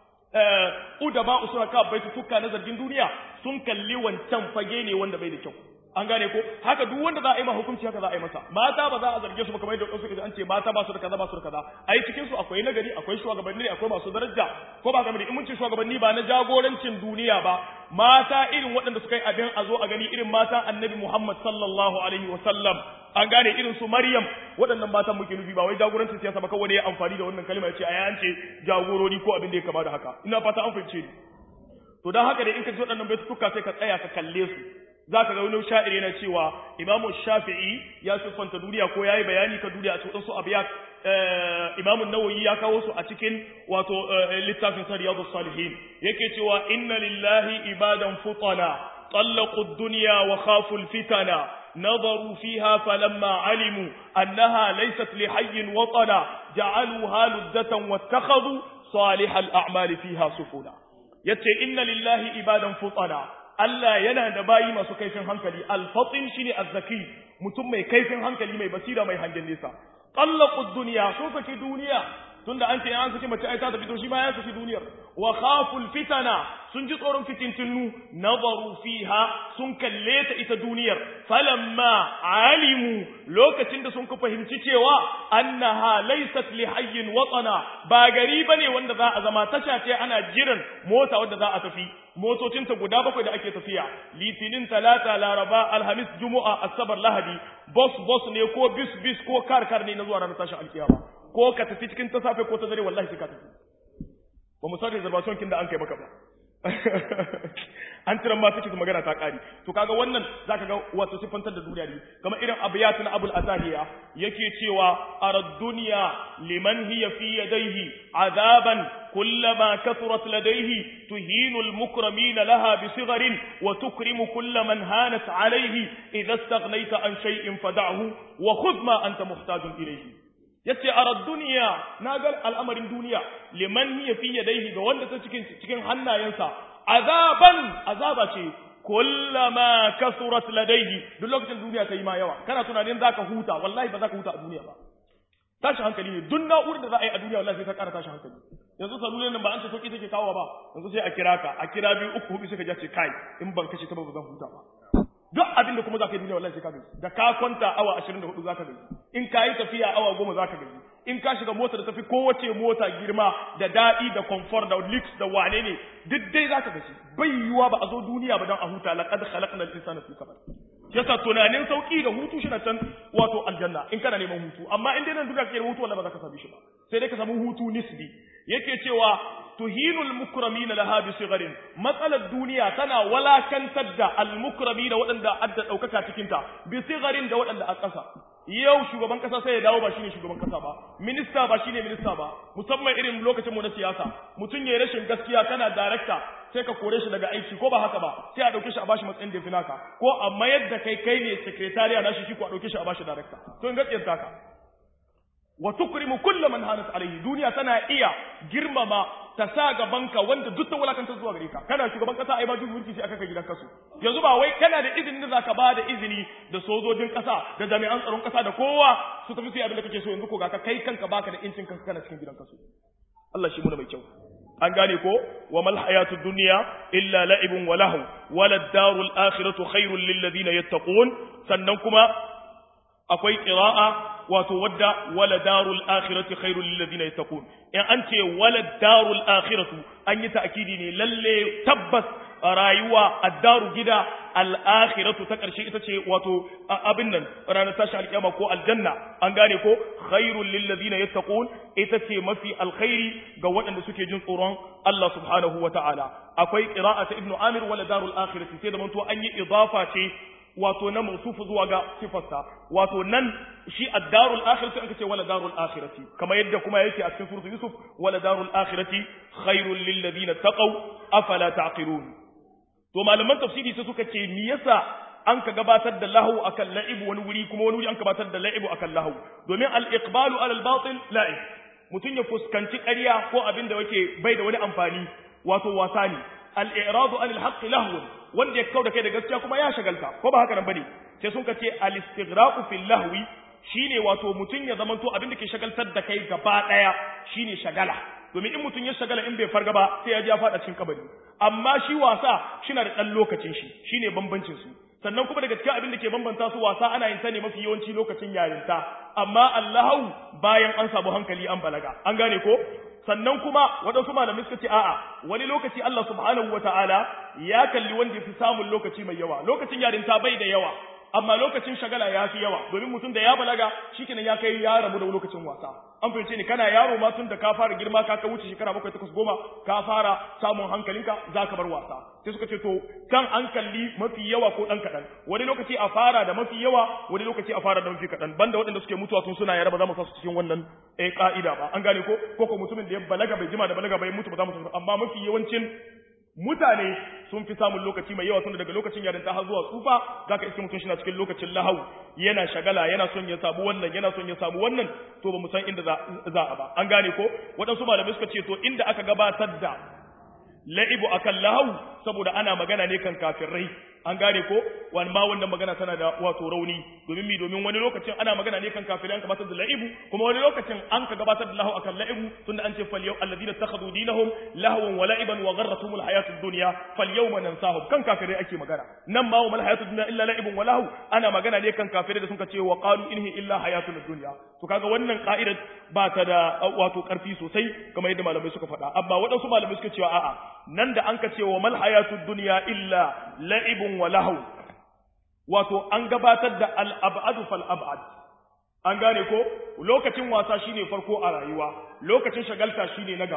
udaba usura ka bai tukka na zargin duniya sun kalli wancan fage ne wanda bai da kyau an gane ko haka duk wanda za a yi ma hukunci haka za a yi masa mata ba za a zarge su ba kamar yadda wasu kaje an ce mata ba su da kaza ba su da kaza ai cikin su akwai nagari akwai shugabanni akwai masu daraja ko ba kamar in mun ce shugabanni ba na jagorancin duniya ba mata irin waɗanda suka yi abin a zo a gani irin mata annabi Muhammad sallallahu alaihi wa sallam an gane irin su Maryam waɗannan matan muke nufi ba wai jagorancin siyasa ba kawai ya amfani da wannan kalma ya ce ai an ce jagorori ko abin da ya kama da haka ina fata an fahimce ni to dan haka da in ka ji waɗannan baitutuka sai ka tsaya ka kalle su za ka ga wani sha'ir yana cewa imamu shafi'i ya siffanta duniya ko ya yi bayani ka duniya a cikin su abiya imamu nawayi ya kawo su a cikin wato littafin sa riyadu salihin yake cewa inna lillahi ibadan futana طلقوا الدنيا وخافوا الفتن نظروا فيها فلما علموا أنها ليست لحي وطنا جعلوها لذة واتخذوا صالح الأعمال فيها سفنا يتي إن لله إبادا فطنا Allah yana da bayi masu kaifin hankali alfatin shine azzaki mutum mai kaifin hankali mai basira mai hangen nesa qallaqud dunya sun saki duniya tunda an ce an saki mace ai ta tafi to shi ma ya saki duniyar wa khaful fitana sun ji tsoron fitintinu nazaru fiha sun kalle ta ita duniyar falamma alimu lokacin da sun ku fahimci cewa annaha laysat li hayyin watana ba gari bane wanda za a zama tasha ce ana jiran mota wanda za a tafi motocinta guda bakwai da ake tafiya litinin talata laraba alhamis juma'a asabar lahadi bus bus ne ko bis bis ko kar kar ne na zuwa ranar tashin alkiyama ko ka tafi cikin ta safe ko ta dare wallahi sai ka tafi ba mu san reservation kin da an kai maka ba an tiran ma take magana ta kari to kaga wannan zaka ga wato sifantar da duniya ne kamar irin abiyat na abul atahiya yake cewa arad dunya liman hiya fi yadayhi azaban kullama kathurat ladayhi tuhinu al mukramin laha bi sigharin wa tukrimu kull man hanat alayhi idha istaghnaita an shay'in fad'ahu wa khudh ma anta muhtajun ilayhi yace arad dunya nagal al'amarin duniya liman hiya fi yadayhi ga wanda ta cikin cikin hannayensa azaban azaba ce kullama kasurat ladayhi duk lokacin duniya ta yi ma yawa kana tunanin zaka huta wallahi ba zaka huta a duniya ba tashi hankali ne duk na'urar da za a yi a duniya wallahi sai ta ƙara tashi hankali yanzu salulan nan ba an ce sauki take kawo ba yanzu sai a kira ka a kira biyu uku hudu sai ka ce kai in ban kashe ta ba zan huta ba duk abin da kuma za ka yi duniya wallahi sai ka gaji da ka kwanta awa 24 za ka gaji in ka yi tafiya awa goma za ka gaji in ka shiga mota da tafi kowace mota girma da daɗi da comfort da lix da wane ne duk dai za ka gaji bai yiwuwa ba a zo duniya ba don a huta laqad khalaqna al-insana fi kabad yasa tunanin sauki da hutu shi na can wato aljanna in kana neman hutu amma in dai nan duniya kake hutu wallahi ba za ka sami shi ba sai dai ka samu hutu nisbi yake cewa tuhinul mukramina laha bi sigharin matsalar duniya tana walakantar da al mukramina waɗanda adda ɗaukaka cikin ta bi sigharin da waɗanda a ƙasa yau shugaban ƙasa sai ya dawo ba shine shugaban ƙasa ba minista ba shine minista ba musamman irin lokacin mu na siyasa mutum ya rashin gaskiya kana director sai ka kore shi daga aiki ko ba haka ba sai a dauke shi a bashi matsayin da finaka ko a mayar da kai kai ne secretariat na shi shi ko a dauke shi a bashi director to in gaskiyar taka wa tukrimu kullu man hanat alayhi duniya tana iya girmama ta sa gabanka wanda duk ta wulakanta zuwa gare ka kana shugaban kasa ai ba duk mulki sai aka kai gidan kasu yanzu ba wai kana da izinin da zaka ba da izini da sojojin kasa da jami'an tsaron kasa da kowa su tafi su yi abin da kake so yanzu ko ga ka kai kanka baka da incin kanka kana cikin gidan kasu Allah shi muna mai kyau an gane ko wa mal hayatud dunya illa la'ibun wa lahu wala darul akhiratu khairul lil ladina yattaqun sannan kuma akwai qira'a wato wadda wala darul akhirati khairul lil ladina yattaqun in an ce wala darul akhiratu an yi ta'kidi ne lalle tabbas rayuwa addaru gida al-akhiratu ta karshe ita ce wato abin nan ranar tashi alkiyama ko aljanna an gane ko khairul lil ladina yattaqun ita ce mafi alkhairi ga waɗanda suke jin tsoron Allah subhanahu wata'ala akwai qira'ata ibnu amir wala darul akhirati sai da manto an yi idafa ce wato na mausufu zuwa ga sifarsa wato nan shi ad-darul akhirati aka ce wala darul akhirati kamar yadda kuma yake a cikin suratul yusuf wala darul akhirati khairul lil ladina taqaw afala taqilun to malaman tafsiri sai suka ce me yasa an ka gabatar da lahu akan la'ibu wani wuri kuma wani wuri an gabatar da la'ibu akan lahu domin al-iqbalu ala al-batil la'ib mutun ya fuskanci ƙarya ko abin da yake bai da wani amfani wato wasa ne al-i'radu anil haqqi lahwun wanda ya kau da kai da gaskiya kuma ya shagalta ko ba haka nan bane sai sun kace al-istighraqu fil lahwi shine wato mutun ya zamanto abin da ke shagaltar da kai gaba daya shine shagala domin in mutun ya shagala in bai farga ba sai ya ji ya fada cikin kabari amma shi wasa shina da dan lokacin shi shine bambancin su sannan kuma daga cikin abin da ke bambanta su wasa ana yin ta ne mafi yawanci lokacin yarinta amma Allahu bayan an samu hankali an balaga an gane ko sannan kuma waɗansu malamai suka ce a'a wani lokaci Allah subhanahu wata'ala ya kalli wanda ya fi samun lokaci mai yawa lokacin yarinta bai da yawa amma lokacin shagala ya fi yawa domin mutum da ya balaga shikenan ya kai ya rabu da lokacin wasa an fahimce ni kana yaro ma tun da ka fara girma ka ka wuce shekara bakwai takwas goma ka fara samun hankalinka za ka bar wasa sai suka ce to kan an kalli mafi yawa ko ɗan kaɗan wani lokaci a fara da mafi yawa wani lokaci a fara da mafi kaɗan banda waɗanda suke mutuwa tun suna yara ba za mu sa su cikin wannan eh ka'ida ba an gane ko ko ko mutumin da ya balaga bai jima da balaga bai mutu ba za mu sa amma mafi yawancin mutane sun fi samun lokaci mai yawa tunda daga lokacin yarinta har zuwa tsufa zaka iske mutum shi na cikin lokacin lahau yana shagala yana son ya samu wannan yana son ya samu wannan to ba mu san inda za a ba an gane ko waɗansu malamai suka ce to inda aka gabatar da la'ibu akan lahau saboda ana magana ne kan kafirai an gane ko wani ma wannan magana tana da wato rauni domin mi domin wani lokacin ana magana ne kan kafirai an gabatar da la'ibu kuma wani lokacin an ka gabatar da lahu akan la'ibu tunda an ce fal yau alladhina takhadhu dinahum lahwan wa la'iban wa gharratuhum alhayatud dunya fal yawma nansahum kan kafirai ake magana nan ma wa mal hayatud dunya illa la'ibun wa lahu ana magana ne kan kafirai da sun ce wa qalu inhi illa hayatud dunya to kaga wannan ka'idar ba ta da wato karfi sosai kamar yadda malamai suka faɗa amma waɗansu malamai suka cewa a'a nan da an ka ce wa mal hayatud dunya illa la'ibun wa lahu wato an gabatar da al-ab'adu fal ab'ad an gane ko lokacin wasa shine farko a rayuwa lokacin shagalta shine na gaba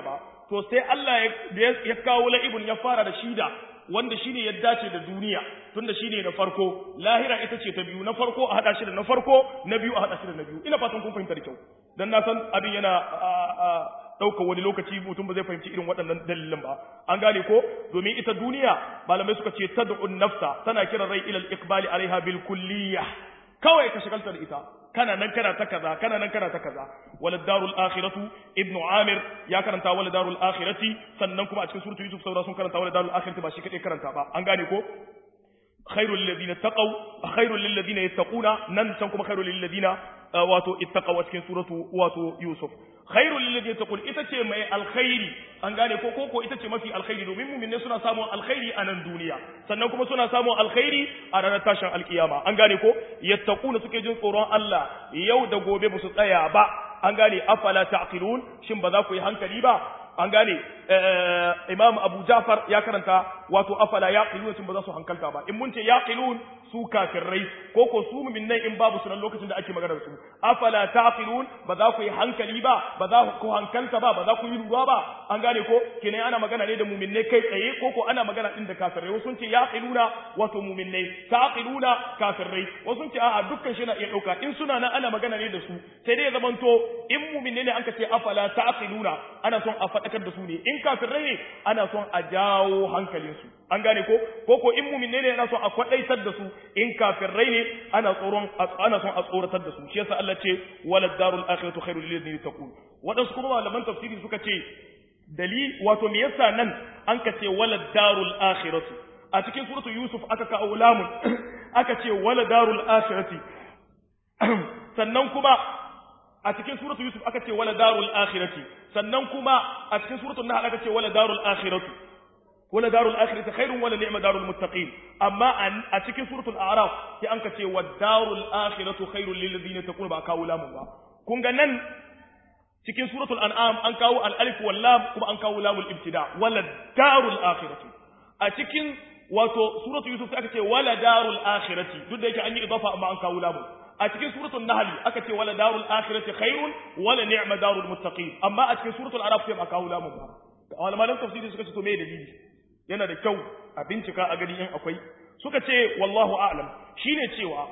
to sai Allah ya kawo la'ibun ya fara da shida wanda shine ya dace da duniya tunda shine na farko lahira ita ce ta biyu na farko a hada shi da na farko na biyu a hada shi da na biyu ina fatan kun fahimta da kyau dan na san abin yana ɗaukar wani lokaci mutum ba zai fahimci irin waɗannan dalilin ba an gane ko domin ita duniya malamai suka ce tad'un nafsa tana kiran rai ilal iqbali alaiha bil kulliyah kawai ka shagalta da ita kana nan kana ta kaza kana nan kana ta kaza walad darul akhiratu ibnu amir ya karanta walad darul akhirati sannan kuma a cikin suratul yusuf saura sun karanta walad darul akhirati ba shi kadai karanta ba an gane ko khairul ladina taqaw khairul lil ladina yattaquna nan can kuma khairul lil ladina wato ittaqaw a cikin suratu wato yusuf khairul lil ladina taqul ita ce mai alkhairi an gane ko ko ita ce mafi alkhairi domin mu'minne suna samun alkhairi a nan duniya sannan kuma suna samun alkhairi a ranar tashin alkiyama an gane ko yattaquna suke jin tsoron Allah yau da gobe ba su tsaya ba an gane afala taqilun shin ba za ku yi hankali ba an gane imam abu jafar ya karanta wato afala yaqilun shin ba za su hankalta ba in mun ce yaqilun su kafirai ko ko su mu'minai in babu sunan lokacin da ake magana da su afala taqilun ba za ku yi hankali ba ba za ku hankalta ba ba za ku yi ruwa ba an gane ko kine ana magana ne da mu'minai kai tsaye ko ko ana magana din da kafirai wasu ce yaqiluna wato mu'minai taqiluna kafirai wasu ce a'a dukkan shi na iya dauka in suna nan ana magana ne da su sai dai ya zamanto in mu'minai ne an ka ce afala taqiluna ana son a faɗakar da su ne in kafirai ne ana son a jawo hankalinsu an gane ko ko ko in mu'minai ne ana son a kwadaitar da su in kafirai ne ana tsoron ana son a tsoratar da su shi yasa Allah ce walad darul akhiratu khairul lil ladina taqul wadansu kuma malaman tafsiri suka ce dalil wato me yasa nan an ka ce walad darul akhiratu a cikin suratul yusuf aka ka aulamun aka ce walad darul akhirati sannan kuma a cikin suratul yusuf aka ce wala darul akhirati sannan kuma a cikin suratul nahl aka ce wala darul akhiratu wala darul akhirati khairun wala ni'ma darul muttaqin amma a cikin suratul a'raf sai an ka ce wa darul akhiratu khairul lil ladina taqul ba kawo lamun ba kun ga nan cikin suratul an'am an kawo al alif wal lam kuma an kawo lamul ibtida wala darul akhiratu a cikin wato suratul yusuf aka ce wala darul akhirati duk da yake an yi idafa amma an kawo lamun a cikin suratul nahl aka ce wala darul akhirati khairun wala ni'ma darul muttaqin amma a cikin suratul araf sai ba kawo lamun ba malaman tafsiri suka ce to me dalili yana da kyau a bincika a gani in akwai suka ce wallahu a'lam shine cewa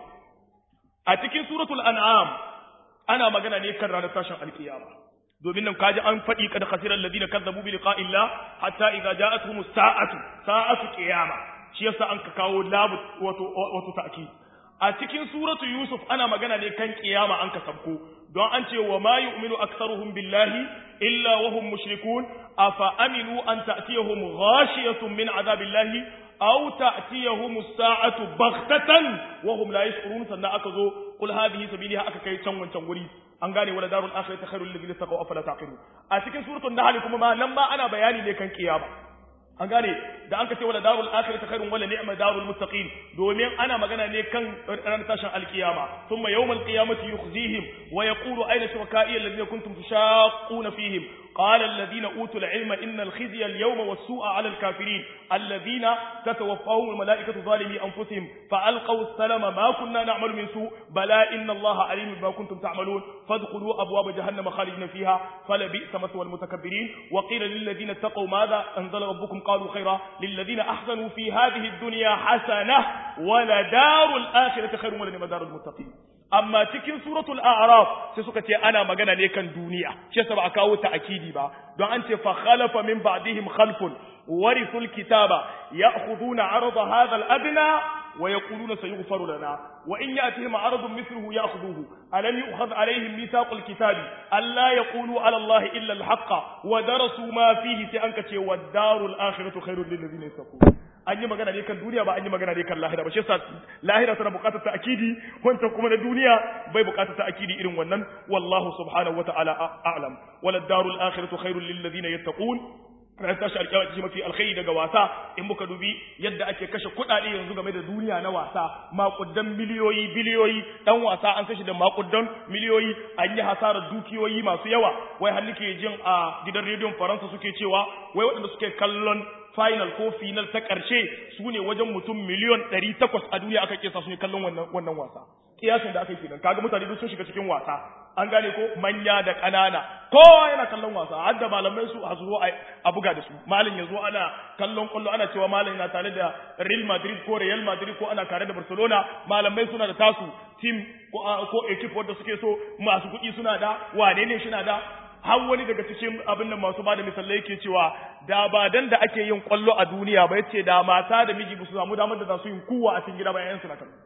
a cikin suratul an'am ana magana ne kan ranar tashin alkiyama domin nan kaji an faɗi kada khasiran ladina kazzabu bi liqa'illah hatta idza ja'atuhum sa'atu sa'atu qiyama shi yasa an ka kawo labu wato wato ta'kid a cikin suratu yusuf ana magana ne kan kiyama an ka sabko don an ce wa ma yu'minu aktsaruhum billahi illa wa hum mushrikun afa aminu an ta'tiyahum ghashiyatun min azabillahi aw ta'tiyahum as-sa'atu baghtatan wa hum la yash'urun sannan aka zo qul hadhihi sabiliha aka kai can wancan guri an gane wala darul akhirati khairul lil ladina taqaw afala taqilun a cikin suratul nahl kuma ma nan ma ana bayani ne kan kiyama an gane da an ka ce wala darul akhirati khairun wala ni'ma darul muttaqin domin ana magana ne kan ranar tashin alkiyama thumma yawmal qiyamati yukhzihim wa yaqulu ayna shuraka'i alladhina kuntum tushaqquna fihim قال الذين أوتوا العلم إن الخزي اليوم والسوء على الكافرين الذين تتوفاهم الملائكة ظالمي أنفسهم فألقوا السلام ما كنا نعمل من سوء بلى إن الله عليم بما كنتم تعملون فادخلوا أبواب جهنم خالدين فيها فلبئس مثوى المتكبرين وقيل للذين اتقوا ماذا أنزل ربكم قالوا خيرا للذين أحسنوا في هذه الدنيا حسنة ولدار الآخرة خير ولنعم دار المتقين amma cikin suratul a'raf sai suka ce ana magana ne kan duniya shi yasa ba a kawo ta akidi ba don an ce fa khalafa min ba'dihim khalfun warithul kitaba ya'khuduna 'arada hadha al-adna wa yaquluna sayughfaru lana wa in ya'tihim 'aradun mithluhu ya'khudhuhu alam yu'khadh 'alayhim mithaqul kitabi alla yaqulu 'ala allahi illa al-haqqa wa darasu ma fihi sai an kace wad-darul akhiratu khairul lil ladina yattaqun an yi magana ne kan duniya ba an yi magana ne kan lahira ba shi yasa lahira tana buƙatar ta akidi wancan kuma na duniya bai buƙatar ta akidi irin wannan wallahu subhanahu wata'ala a'lam wala darul akhiratu khairul lil ladina yattaqun ran tashi alƙiyama ce mafi alkhairi daga wasa in muka dubi yadda ake kashe kuɗaɗe yanzu game da duniya na wasa maƙudan miliyoyi biliyoyi dan wasa an kashe da maƙudan miliyoyi an yi hasarar dukiyoyi masu yawa wai har nake jin a gidan rediyon faransa suke cewa wai waɗanda suke kallon final ko final ta ƙarshe su ne wajen mutum miliyon ɗari takwas a duniya aka kesa su ne kallon wannan wannan wasa kiyasin da aka yi kenan kaga mutane duk sun shiga cikin wasa an gane ko manya da ƙanana kowa yana kallon wasa har da malamai su a zuwa a buga da su malin ya zo ana kallon kwallo ana cewa malin na tare da Real Madrid ko Real Madrid ko ana tare da Barcelona malamai suna da tasu team ko ko equipe wanda suke so masu kuɗi suna da wane ne shi na da har wani daga cikin abin nan masu bada misalai yake cewa da ba dan da ake yin kwallo a duniya ba yace da mata da miji su samu damar da za su yin kuwa a cikin gida bayan su na kan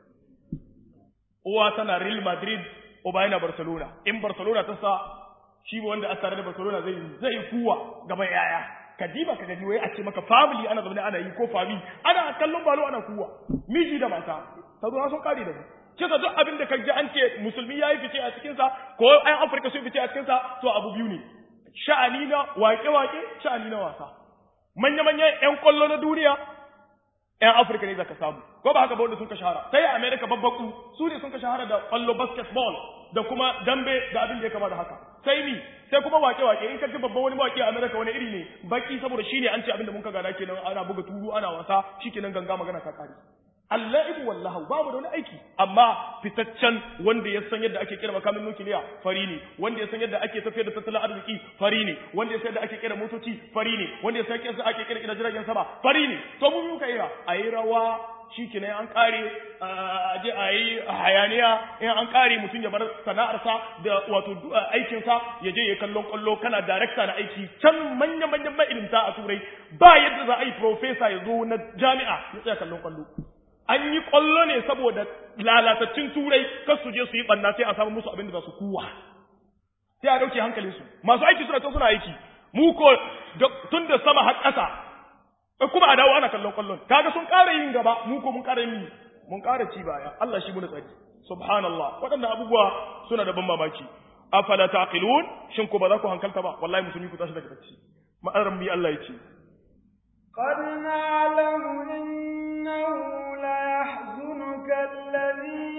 uwa tana Real Madrid uba yana Barcelona in Barcelona ta sa shi wanda a tare da Barcelona zai zai kuwa gaban yaya kadiba ka gani wai a ce maka family ana zaune ana yi ko family ana kallon balo ana kuwa miji da mata ta zo sun kare da mu kisa duk abin da kaji an ce musulmi yayi fice a cikin sa ko ayan Afirka sun fice a cikin sa to abu biyu ne sha'ani na wake-wake sha'ani na wasa manya-manyan ƴan kwallo na duniya ƴan Afirka ne zaka samu ko ba haka ba wanda sun ka shahara sai America babbaku su ne sun ka shahara da kwallo basketball da kuma dambe da abin da ya kama da haka sai ni sai kuma wake-wake in ka ji babban wani wake a America wani iri ne baki saboda shine an ce abin da mun ka gada kenan ana buga turu ana wasa shikenan ganga magana ta kare Allahibu wallahu babu da wani aiki amma fitaccen wanda ya san yadda ake kira makamin nukiliya fari ne wanda ya san yadda ake tafiyar da tattalin arziki fari ne wanda ya san yadda ake kira motoci fari ne wanda ya san yadda ake kira kira jiragen sama fari ne to mu muka yi a yi rawa shikenan an kare a je a yi hayaniya in an kare mutum ya bar sana'arsa da wato aikinsa ya je ya kallon kwallo kana darekta na aiki can manya manyan ma'ilimta a turai ba yadda za a yi profesa ya zo na jami'a ya tsaya kallon kwallo an yi kwallo ne saboda lalatattun turai kar su je su yi banna sai a samu musu abin da za su kuwa sai a dauke hankalinsu masu aiki suna ta suna aiki mu ko tun da sama har ƙasa kuma a dawo ana kallon kwallon kaga sun ƙara yin gaba mu ko mun ƙara yin mun ƙara ci baya Allah shi muna tsari subhanallah waɗannan abubuwa suna da ban mamaki afala taqilun shin ko ba za ku hankalta ba wallahi musulmi ku tashi daga bacci ma'aran bi Allah ya ce قد نعلم إنه ليحزنك الذي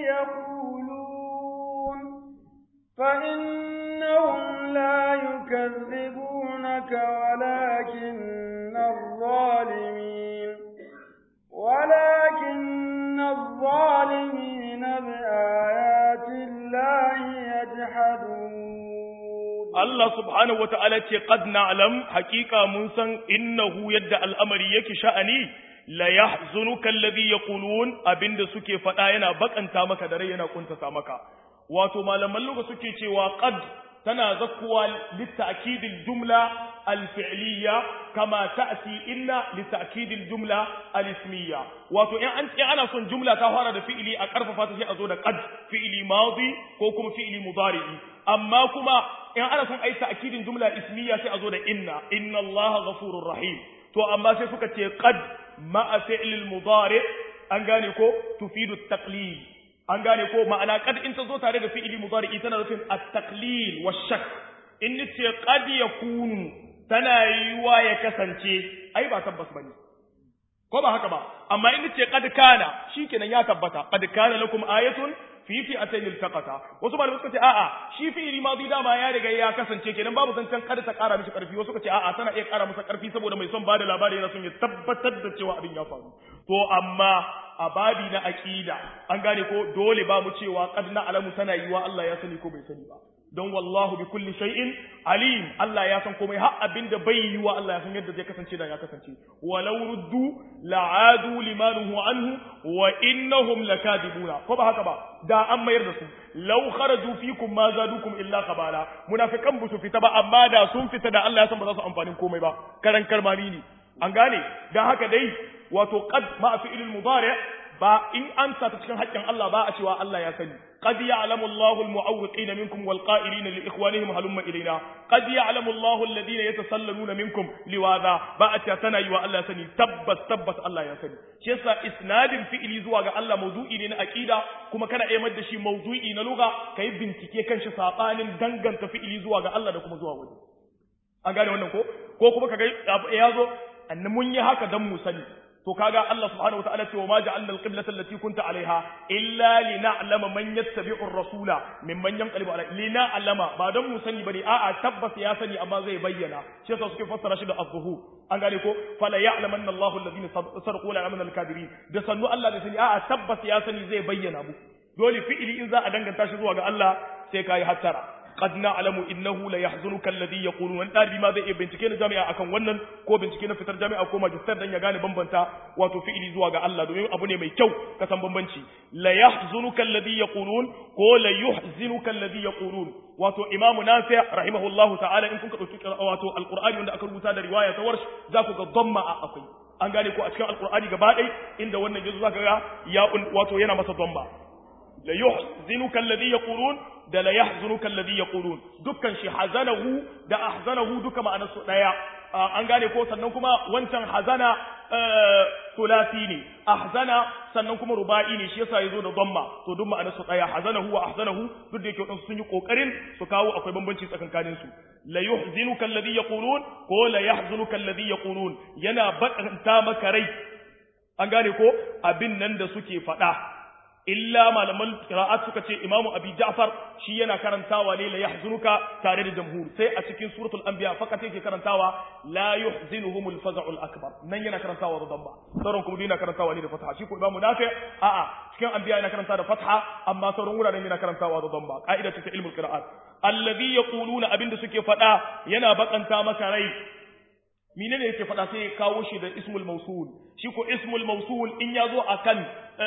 يقولون فإنهم لا يكذبونك ولكن الظالمين ولكن الظالمين بآيات الله يجحدون Allah subhanahu wa ta'ala ce, Qad na'alam, hakika mun san innahu yadda al'amari yake sha'ani, la ya zunukan labi ya kulun abinda suke faɗa yana bakanta maka da rai yana kuntata maka. Wato, malaman luga suke cewa qad tana zakkuwa litta'kidil jumla alfi'liya kama ta'ti inna litta'kidil jumla alismiya. Wato, in an ana son jumla ta fara da fi'ili a ƙarfafa ta sai a zo da qad fi'ili madi ko kuma fi'ili mudari'i. Amma kuma in ana son ai ta'kidin jumla ismiya sai a zo da inna inna allaha ghafurur rahim to amma sai suka ce qad ma'a fi'lil mudari an gane ko tufidu taqlil an gane ko ma'ana qad in ta zo tare da fi'ili mudari tana nufin at-taqlil wash-shak in ce qad yakunu tana yiwa ya kasance ai ba tabbas bane ko ba haka ba amma in ce qad kana shikenan ya tabbata qad kana lakum ayatun fi fi atayn iltaqata wasu malamai suka ce a'a shi fi'ili madi dama ya riga ya kasance kenan babu zancen kada ta kara mishi karfi wasu suka ce a'a tana iya kara masa karfi saboda mai son bada labari yana son ya tabbatar da cewa abin ya faru to amma a babi na aqida an gane ko dole ba mu cewa qad na alamu tana yiwa Allah ya sani ko bai sani ba don wallahu bi kulli shay'in alim Allah ya san komai har abinda bai yi wa Allah ya san yadda zai kasance da ya kasance walau ruddu la'adu limanuhu anhu wa innahum lakadibuna ko ba haka ba da an mayar da su law kharaju fikum ma zadukum illa khabala munafiqan bu su fita ba amma da sun fita da Allah ya san ba za su amfanin komai ba karan karmami ne an gane dan haka dai wato qad ma fi'il mudari ba in an sa ta cikin haƙƙin Allah ba a cewa Allah ya sani qad ya'lamu Allahu al-mu'awwiqin minkum wal qa'ilina li ikhwanihim halumma ilayna qad ya'lamu Allahu alladhina yatasallaluna minkum liwaza ba a cewa tana yi wa Allah ya sani tabbas tabbas Allah ya sani shi yasa isnadin fi'ili zuwa ga Allah mawdu'i ne na aqida kuma kana iya da shi mawdu'i na lugha kai bincike kan shi sabanin danganta fi'ili zuwa ga Allah da kuma zuwa waje an gane wannan ko ko kuma kaga ya zo annan mun yi haka dan mu sani to kaga Allah subhanahu wataala ce wa ma ja'alna al-qiblata allati kunta 'alayha illa lina'lama man yattabi'u ar-rasula mimman yanqalibu 'alayhi lina'lama ba dan mu sani bane a'a tabbas ya sani amma zai bayyana shi yasa suke fassara shi da az-zuhur an gane ko fala ya'lamanna Allahu alladhina sarqu la ya'lamanna al-kadirin da sannu Allah da sani a'a tabbas ya sani zai bayyana mu dole fi'ili in za a danganta shi zuwa ga Allah sai kai hattara qad na'lamu innahu la yahzunuka alladhi yaqulun wani dalibi ma zai iya bincike na jami'a akan wannan ko bincike na fitar jami'a ko magister dan ya gane bambanta wato fi'ili zuwa ga Allah domin abu ne mai kyau ka san bambanci la yahzunuka alladhi yaqulun ko la yuhzinuka alladhi yaqulun wato imamu nafi rahimahullahu ta'ala in kun ka dauki wato alqur'ani wanda aka rubuta da riwaya ta warsh za ku ga dhamma a akwai an gane ko a cikin alqur'ani gaba ɗaya inda wannan yazo zaka ga ya wato yana masa dhamma la yuhzinuka alladhi yaqulun da la yahzunuka alladhi yaqulun dukkan shi hazanahu da ahzanahu duka ma'anar su daya an gane ko sannan kuma wancan hazana sulasi ne ahzana sannan kuma ruba'i ne shi yasa yazo da dhamma to duk ma'anar su daya hazanahu wa ahzanahu duk da yake wadansu sun yi kokarin su kawo akwai bambanci tsakankanin su la yuhzinuka alladhi yaqulun ko la yahzunuka alladhi yaqulun yana bakanta maka rai an gane ko abin nan da suke faɗa illa malaman qira'at suka ce imamu abi ja'far shi yana karantawa ne la yahzunuka tare da jamhur sai a cikin suratul anbiya fakat yake karantawa la yuhzinuhumul faza'ul akbar nan yana karantawa da damba sauran kuma yana karantawa ne da fatha shi ko imamu nafi a'a cikin anbiya yana karanta da fatha amma sauran wuraren yana karantawa da damba ka'ida ce ta ilmul qira'at alladhi yaquluna abinda suke faɗa yana bakanta maka rai menene yake faɗa sai ya kawo shi da ismul mausul shi ko ismul mausul in ya zo akan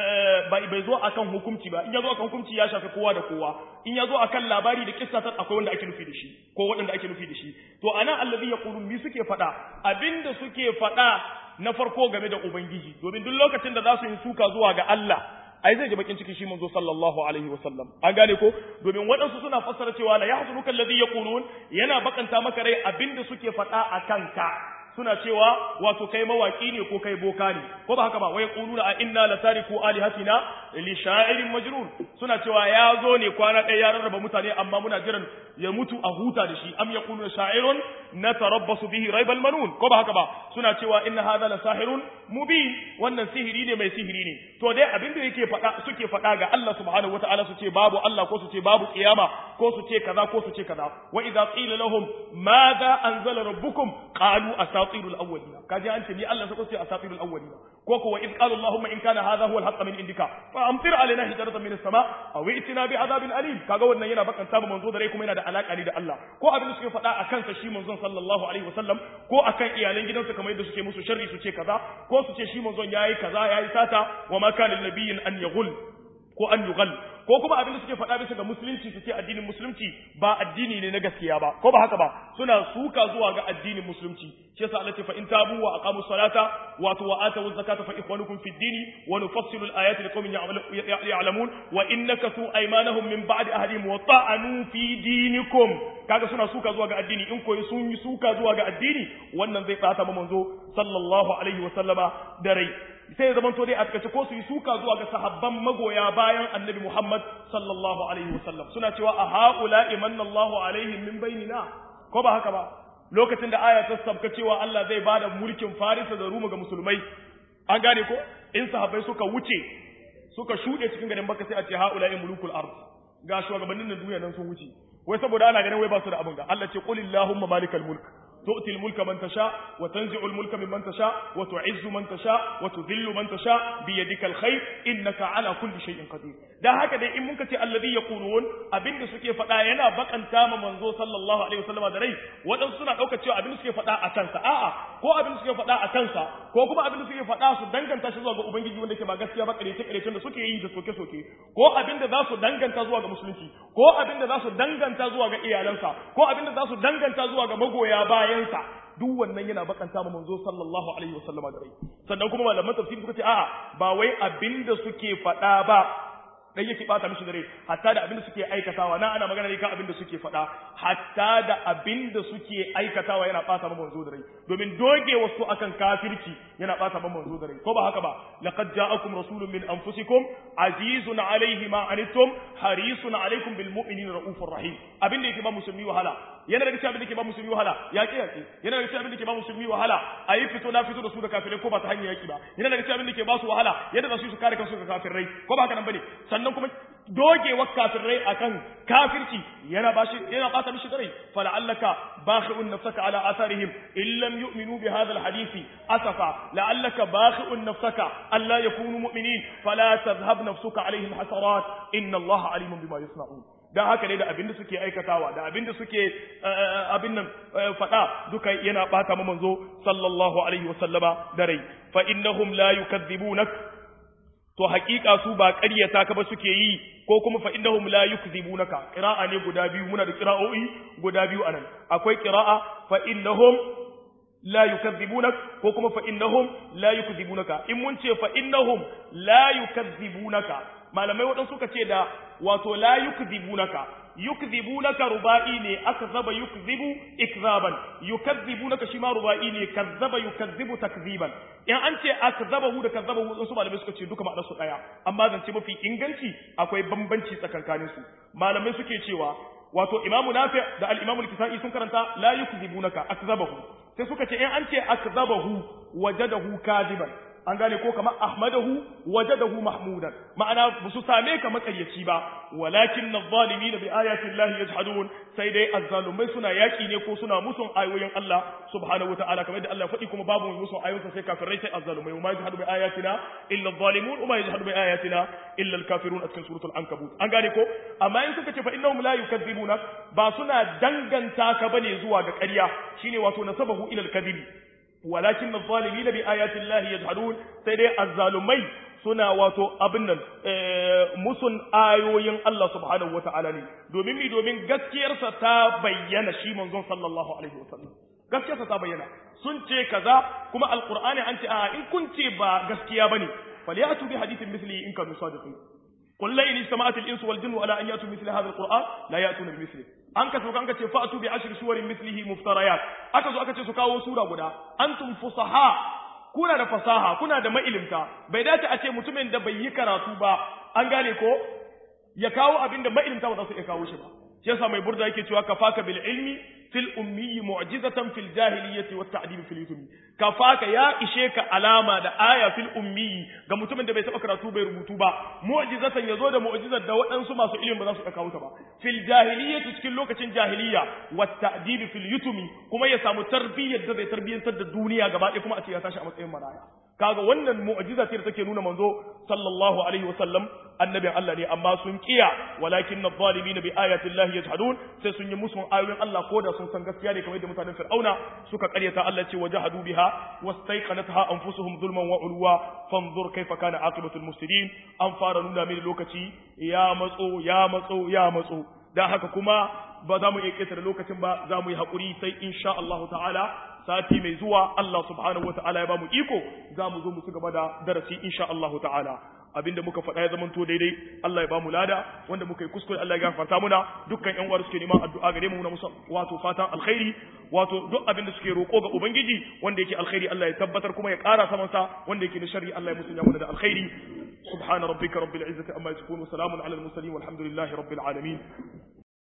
bai zo akan hukunci ba in ya zo akan hukunci ya shafi kowa da kowa in ya zo akan labari da kissa ta akwai wanda ake nufi da shi ko waɗanda ake nufi da shi to ana allazi yaqulun mi suke faɗa abinda suke faɗa na farko game da ubangiji domin duk lokacin da za su yi suka zuwa ga Allah ai zai ji bakin ciki shi manzo sallallahu alaihi wasallam an gane ko domin waɗansu suna fassara cewa la yahzunuka alladhi yaqulun yana bakanta maka rai abinda suke faɗa a kanka suna cewa wato kai mawaki ne ko kai boka ne ko ba haka ba wai quluna a inna la tariku alihatina li sha'irin majnun suna cewa ya zo ne kwana ɗaya ya rarraba mutane amma muna jiran ya mutu a huta da shi am yaquluna sha'irun natarabbasu bihi raibal manun ko ba haka ba suna cewa inna hadha la sahirun mubin wannan sihiri ne mai sihiri ne to dai abin da yake faɗa suke faɗa ga Allah subhanahu wataala su ce babu Allah ko su ce babu kiyama ko su ce kaza ko su ce kaza wa idza qila lahum madha anzala rabbukum qalu asatirul awwalin kaje an ce ni Allah sai ko ce asatirul awwalin ko ko wa idh qala allahumma in kana hadha huwa al-haqq min indika fa amtir alaina hijaratan min as-sama aw i'tina bi adabin alim kaga wannan yana bakanta ba manzo da rai kuma yana da alaka ne da Allah ko abin da suke faɗa akan sa shi manzon sallallahu alaihi wasallam ko akan iyalan gidansa kamar yadda suke musu sharri su ce kaza ko su ce shi manzon yayi kaza yayi sata wa ma kana lin an yaghul ko an yughal ko kuma abin da suke faɗa bisa ga musulunci su ce addinin musulunci ba addini ne na gaskiya ba ko ba haka ba suna suka zuwa ga addinin musulunci shi yasa Allah ce fa in tabu wa aqamu salata wa wa atu zakata fa ikhwanukum fid dini wa nufassilu al-ayati liqaumin ya'lamun wa in nakathu aymanahum min ba'di ahdihim wa ta'anu fi dinikum kaga suna suka zuwa ga addini in koyi sun yi suka zuwa ga addini wannan zai tsata manzo sallallahu alaihi wa sallama da rai sai zaman to dai a kace ko su yi suka zuwa ga sahabban magoya bayan annabi Muhammad sallallahu alaihi wasallam suna cewa a haula imanna Allahu alaihim min bainina ko ba haka ba lokacin da aya ta sabka cewa Allah zai bada mulkin Farisa da Ruma ga musulmai an gane ko in sahabbai suka wuce suka shuɗe cikin garin Makka sai a ce haula mulukul ard ga shugabannin duniya nan sun wuce wai saboda ana ganin wai ba su da abin ga Allah ce qul illahumma malikal mulk تؤتي الملك من تشاء وتنزع الملك ممن تشاء وتعز من تشاء وتذل من تشاء بيدك الخير إنك على كل شيء قدير da haka dai in mun kace alladhi yaqulun abinda suke faɗa yana bakanta ma manzo sallallahu alaihi wasallam da rai wadan suna dauka cewa abinda suke faɗa a kansa a'a ko abinda suke faɗa a kansa ko kuma abinda suke faɗa su danganta shi zuwa ga ubangiji wanda ke ba gaskiya ba karece karece da suke yi da soke soke ko abinda za su danganta zuwa ga musulunci ko abinda za su danganta zuwa ga iyalansa ko abinda za su danganta zuwa ga magoya bayansa duk wannan yana bakanta ma manzo sallallahu alaihi wasallama da rai sannan kuma malaman tafsiri suka ce a'a ba wai abinda suke faɗa ba dan yake bata mishi dare hatta da abinda suke aikatawa na ana magana ne kan abinda suke faɗa hatta da abinda suke aikatawa yana bata ma manzo dare domin doge wasu akan kafirci yana bata ma manzo dare ko ba haka ba laqad ja'akum rasulun min anfusikum azizun alayhi ma anittum harisun alaykum bil mu'minina raufur rahim abinda yake ba musulmi wahala yana daga cikin abin da ke ba musulmi wahala yaƙi yaƙi yana daga cikin abin da ke ba musulmi wahala a yi fito na fito da su da kafirai ko ba ta hanyar yaƙi ba yana daga cikin abin da ke ba su wahala yadda za su yi su kare kansu ga kafirai ko ba haka nan bane sannan kuma dogewar kafirai akan kafirci yana ba shi yana bata mishi dare fala'allaka bakhi'un nafsaka ala atharihim in lam yu'minu bi hadha alhadisi asafa la'allaka bakhi'un nafsaka alla yakunu mu'minin fala tadhhab nafsuka alaihim hasarat inna allaha alimun bima yasna'un dan haka ne da abin da suke aikatawa da abin da suke abin nan faɗa duka yana bata mu manzo sallallahu alaihi wasallama da rai fa innahum la yukadzibunak to haƙiƙa su ba ƙaryata ka ba suke yi ko kuma fa innahum la yukzibunaka qira'a ne guda biyu muna da qira'o'i guda biyu anan akwai qira'a fa innahum la yukazzibunak ko kuma fa innahum la yukzibunaka in mun ce fa innahum la yukazzibunaka malamai waɗansu suka ce da wato la yukzibunaka yukzibunaka ruba'i ne akzaba yukzibu ikzaban yukazzibunaka shi ma ruba'i ne kazzaba yukazzibu takziban in an ce akzabahu da kazzabahu wasu malamai suka ce duka ma'anar su daya amma zance mafi inganci akwai bambanci tsakankanin su malamai suke cewa wato imamu nafi da al-imamu al-kisai sun karanta la yukzibunaka akzabahu sai suka ce in an ce akzabahu wajadahu kadiban an gane ko kamar ahmadahu wajadahu mahmudan ma'ana ba su same ka makaryaci ba walakin adh-dhalimin bi ayati llahi yajhadun sai dai azzalumai suna yaki ne ko suna musun ayoyin Allah subhanahu wataala kamar da Allah faɗi kuma babu mai musun ayoyinsa sai kafirai sai azzalumai ma yajhadu bi ayatina illa adh-dhalimun wa yajhadu bi ayatina illa al-kafirun a cikin suratul ankabut an gane ko amma in suka ce fa innahum la yukadzibuna ba suna danganta ka bane zuwa ga ƙarya shine wato nasabahu ila al-kadhibi walakin adh-dhalimin bi ayati llahi yajhadun sai dai azzalumai suna wato abin nan musun ayoyin Allah subhanahu wata'ala ne domin mi domin gaskiyarsa ta bayyana shi manzon sallallahu alaihi wasallam gaskiyarsa ta bayyana sun ce kaza kuma alqur'ani an ce a in kun ce ba gaskiya bane falyatu bi hadithin misli in kanu sadiqin قل لئن اجتمعت الانس والجن على ان ياتوا مثل هذا القران لا ياتون بمثله an ka sauka an ka ce fa'atu bi ashri suwarin mislihi muftarayat aka zo aka ce su kawo sura guda antum fusaha kuna da fasaha kuna da mailimta bai dace a ce mutumin da bai yi karatu ba an gane ko ya kawo abin da mailimta ba za su iya kawo shi ba shi yasa mai burda yake cewa kafaka bil ilmi fil ummi mu'jizatan fil jahiliyyati wat ta'dib fil yutumi kafaka ya ishe ka alama da aya fil ummi ga mutumin da bai taba karatu bai rubutu ba mu'jizatan yazo da mu'jizar da waɗansu masu ilimi ba za su iya kawo ta ba fil jahiliyyati cikin lokacin jahiliyya wat ta'dib fil yutumi kuma ya samu tarbiyyar da zai tarbiyyantar da duniya gaba ɗaya kuma a ce ya tashi a matsayin maraya kaga wannan mu'jiza ce da take nuna manzo sallallahu alaihi wasallam annabin Allah ne amma sun kiya walakin adh-dhalimin bi ayati llahi yajhadun sai sun yi musun ayoyin Allah ko da sun san gaskiya ne kamar da mutanen Fir'auna suka karyata Allah ce wajahadu biha wastaiqanatha anfusuhum zulman wa ulwa fanzur kaifa kana aqibatul mufsidin an fara nuna mini lokaci ya matso ya matso ya matso dan haka kuma ba za mu iya ketare lokacin ba za mu yi haƙuri sai insha Allah ta'ala sati mai zuwa Allah subhanahu wata'ala ya ba mu iko za mu zo mu ci gaba da darasi insha Allah ta'ala abinda muka faɗa ya zamanto daidai Allah ya ba mu lada wanda muka yi kuskure Allah ya gafarta muna dukkan ƴan uwa suke neman addu'a gare mu na musa wato fatan alkhairi wato duk abinda suke roƙo ga ubangiji wanda yake alkhairi Allah ya tabbatar kuma ya ƙara saman sa wanda yake da sharri Allah ya musanya mana da alkhairi subhana rabbika rabbil izzati amma yasifun wa salamun alal mursalin walhamdulillahi rabbil alamin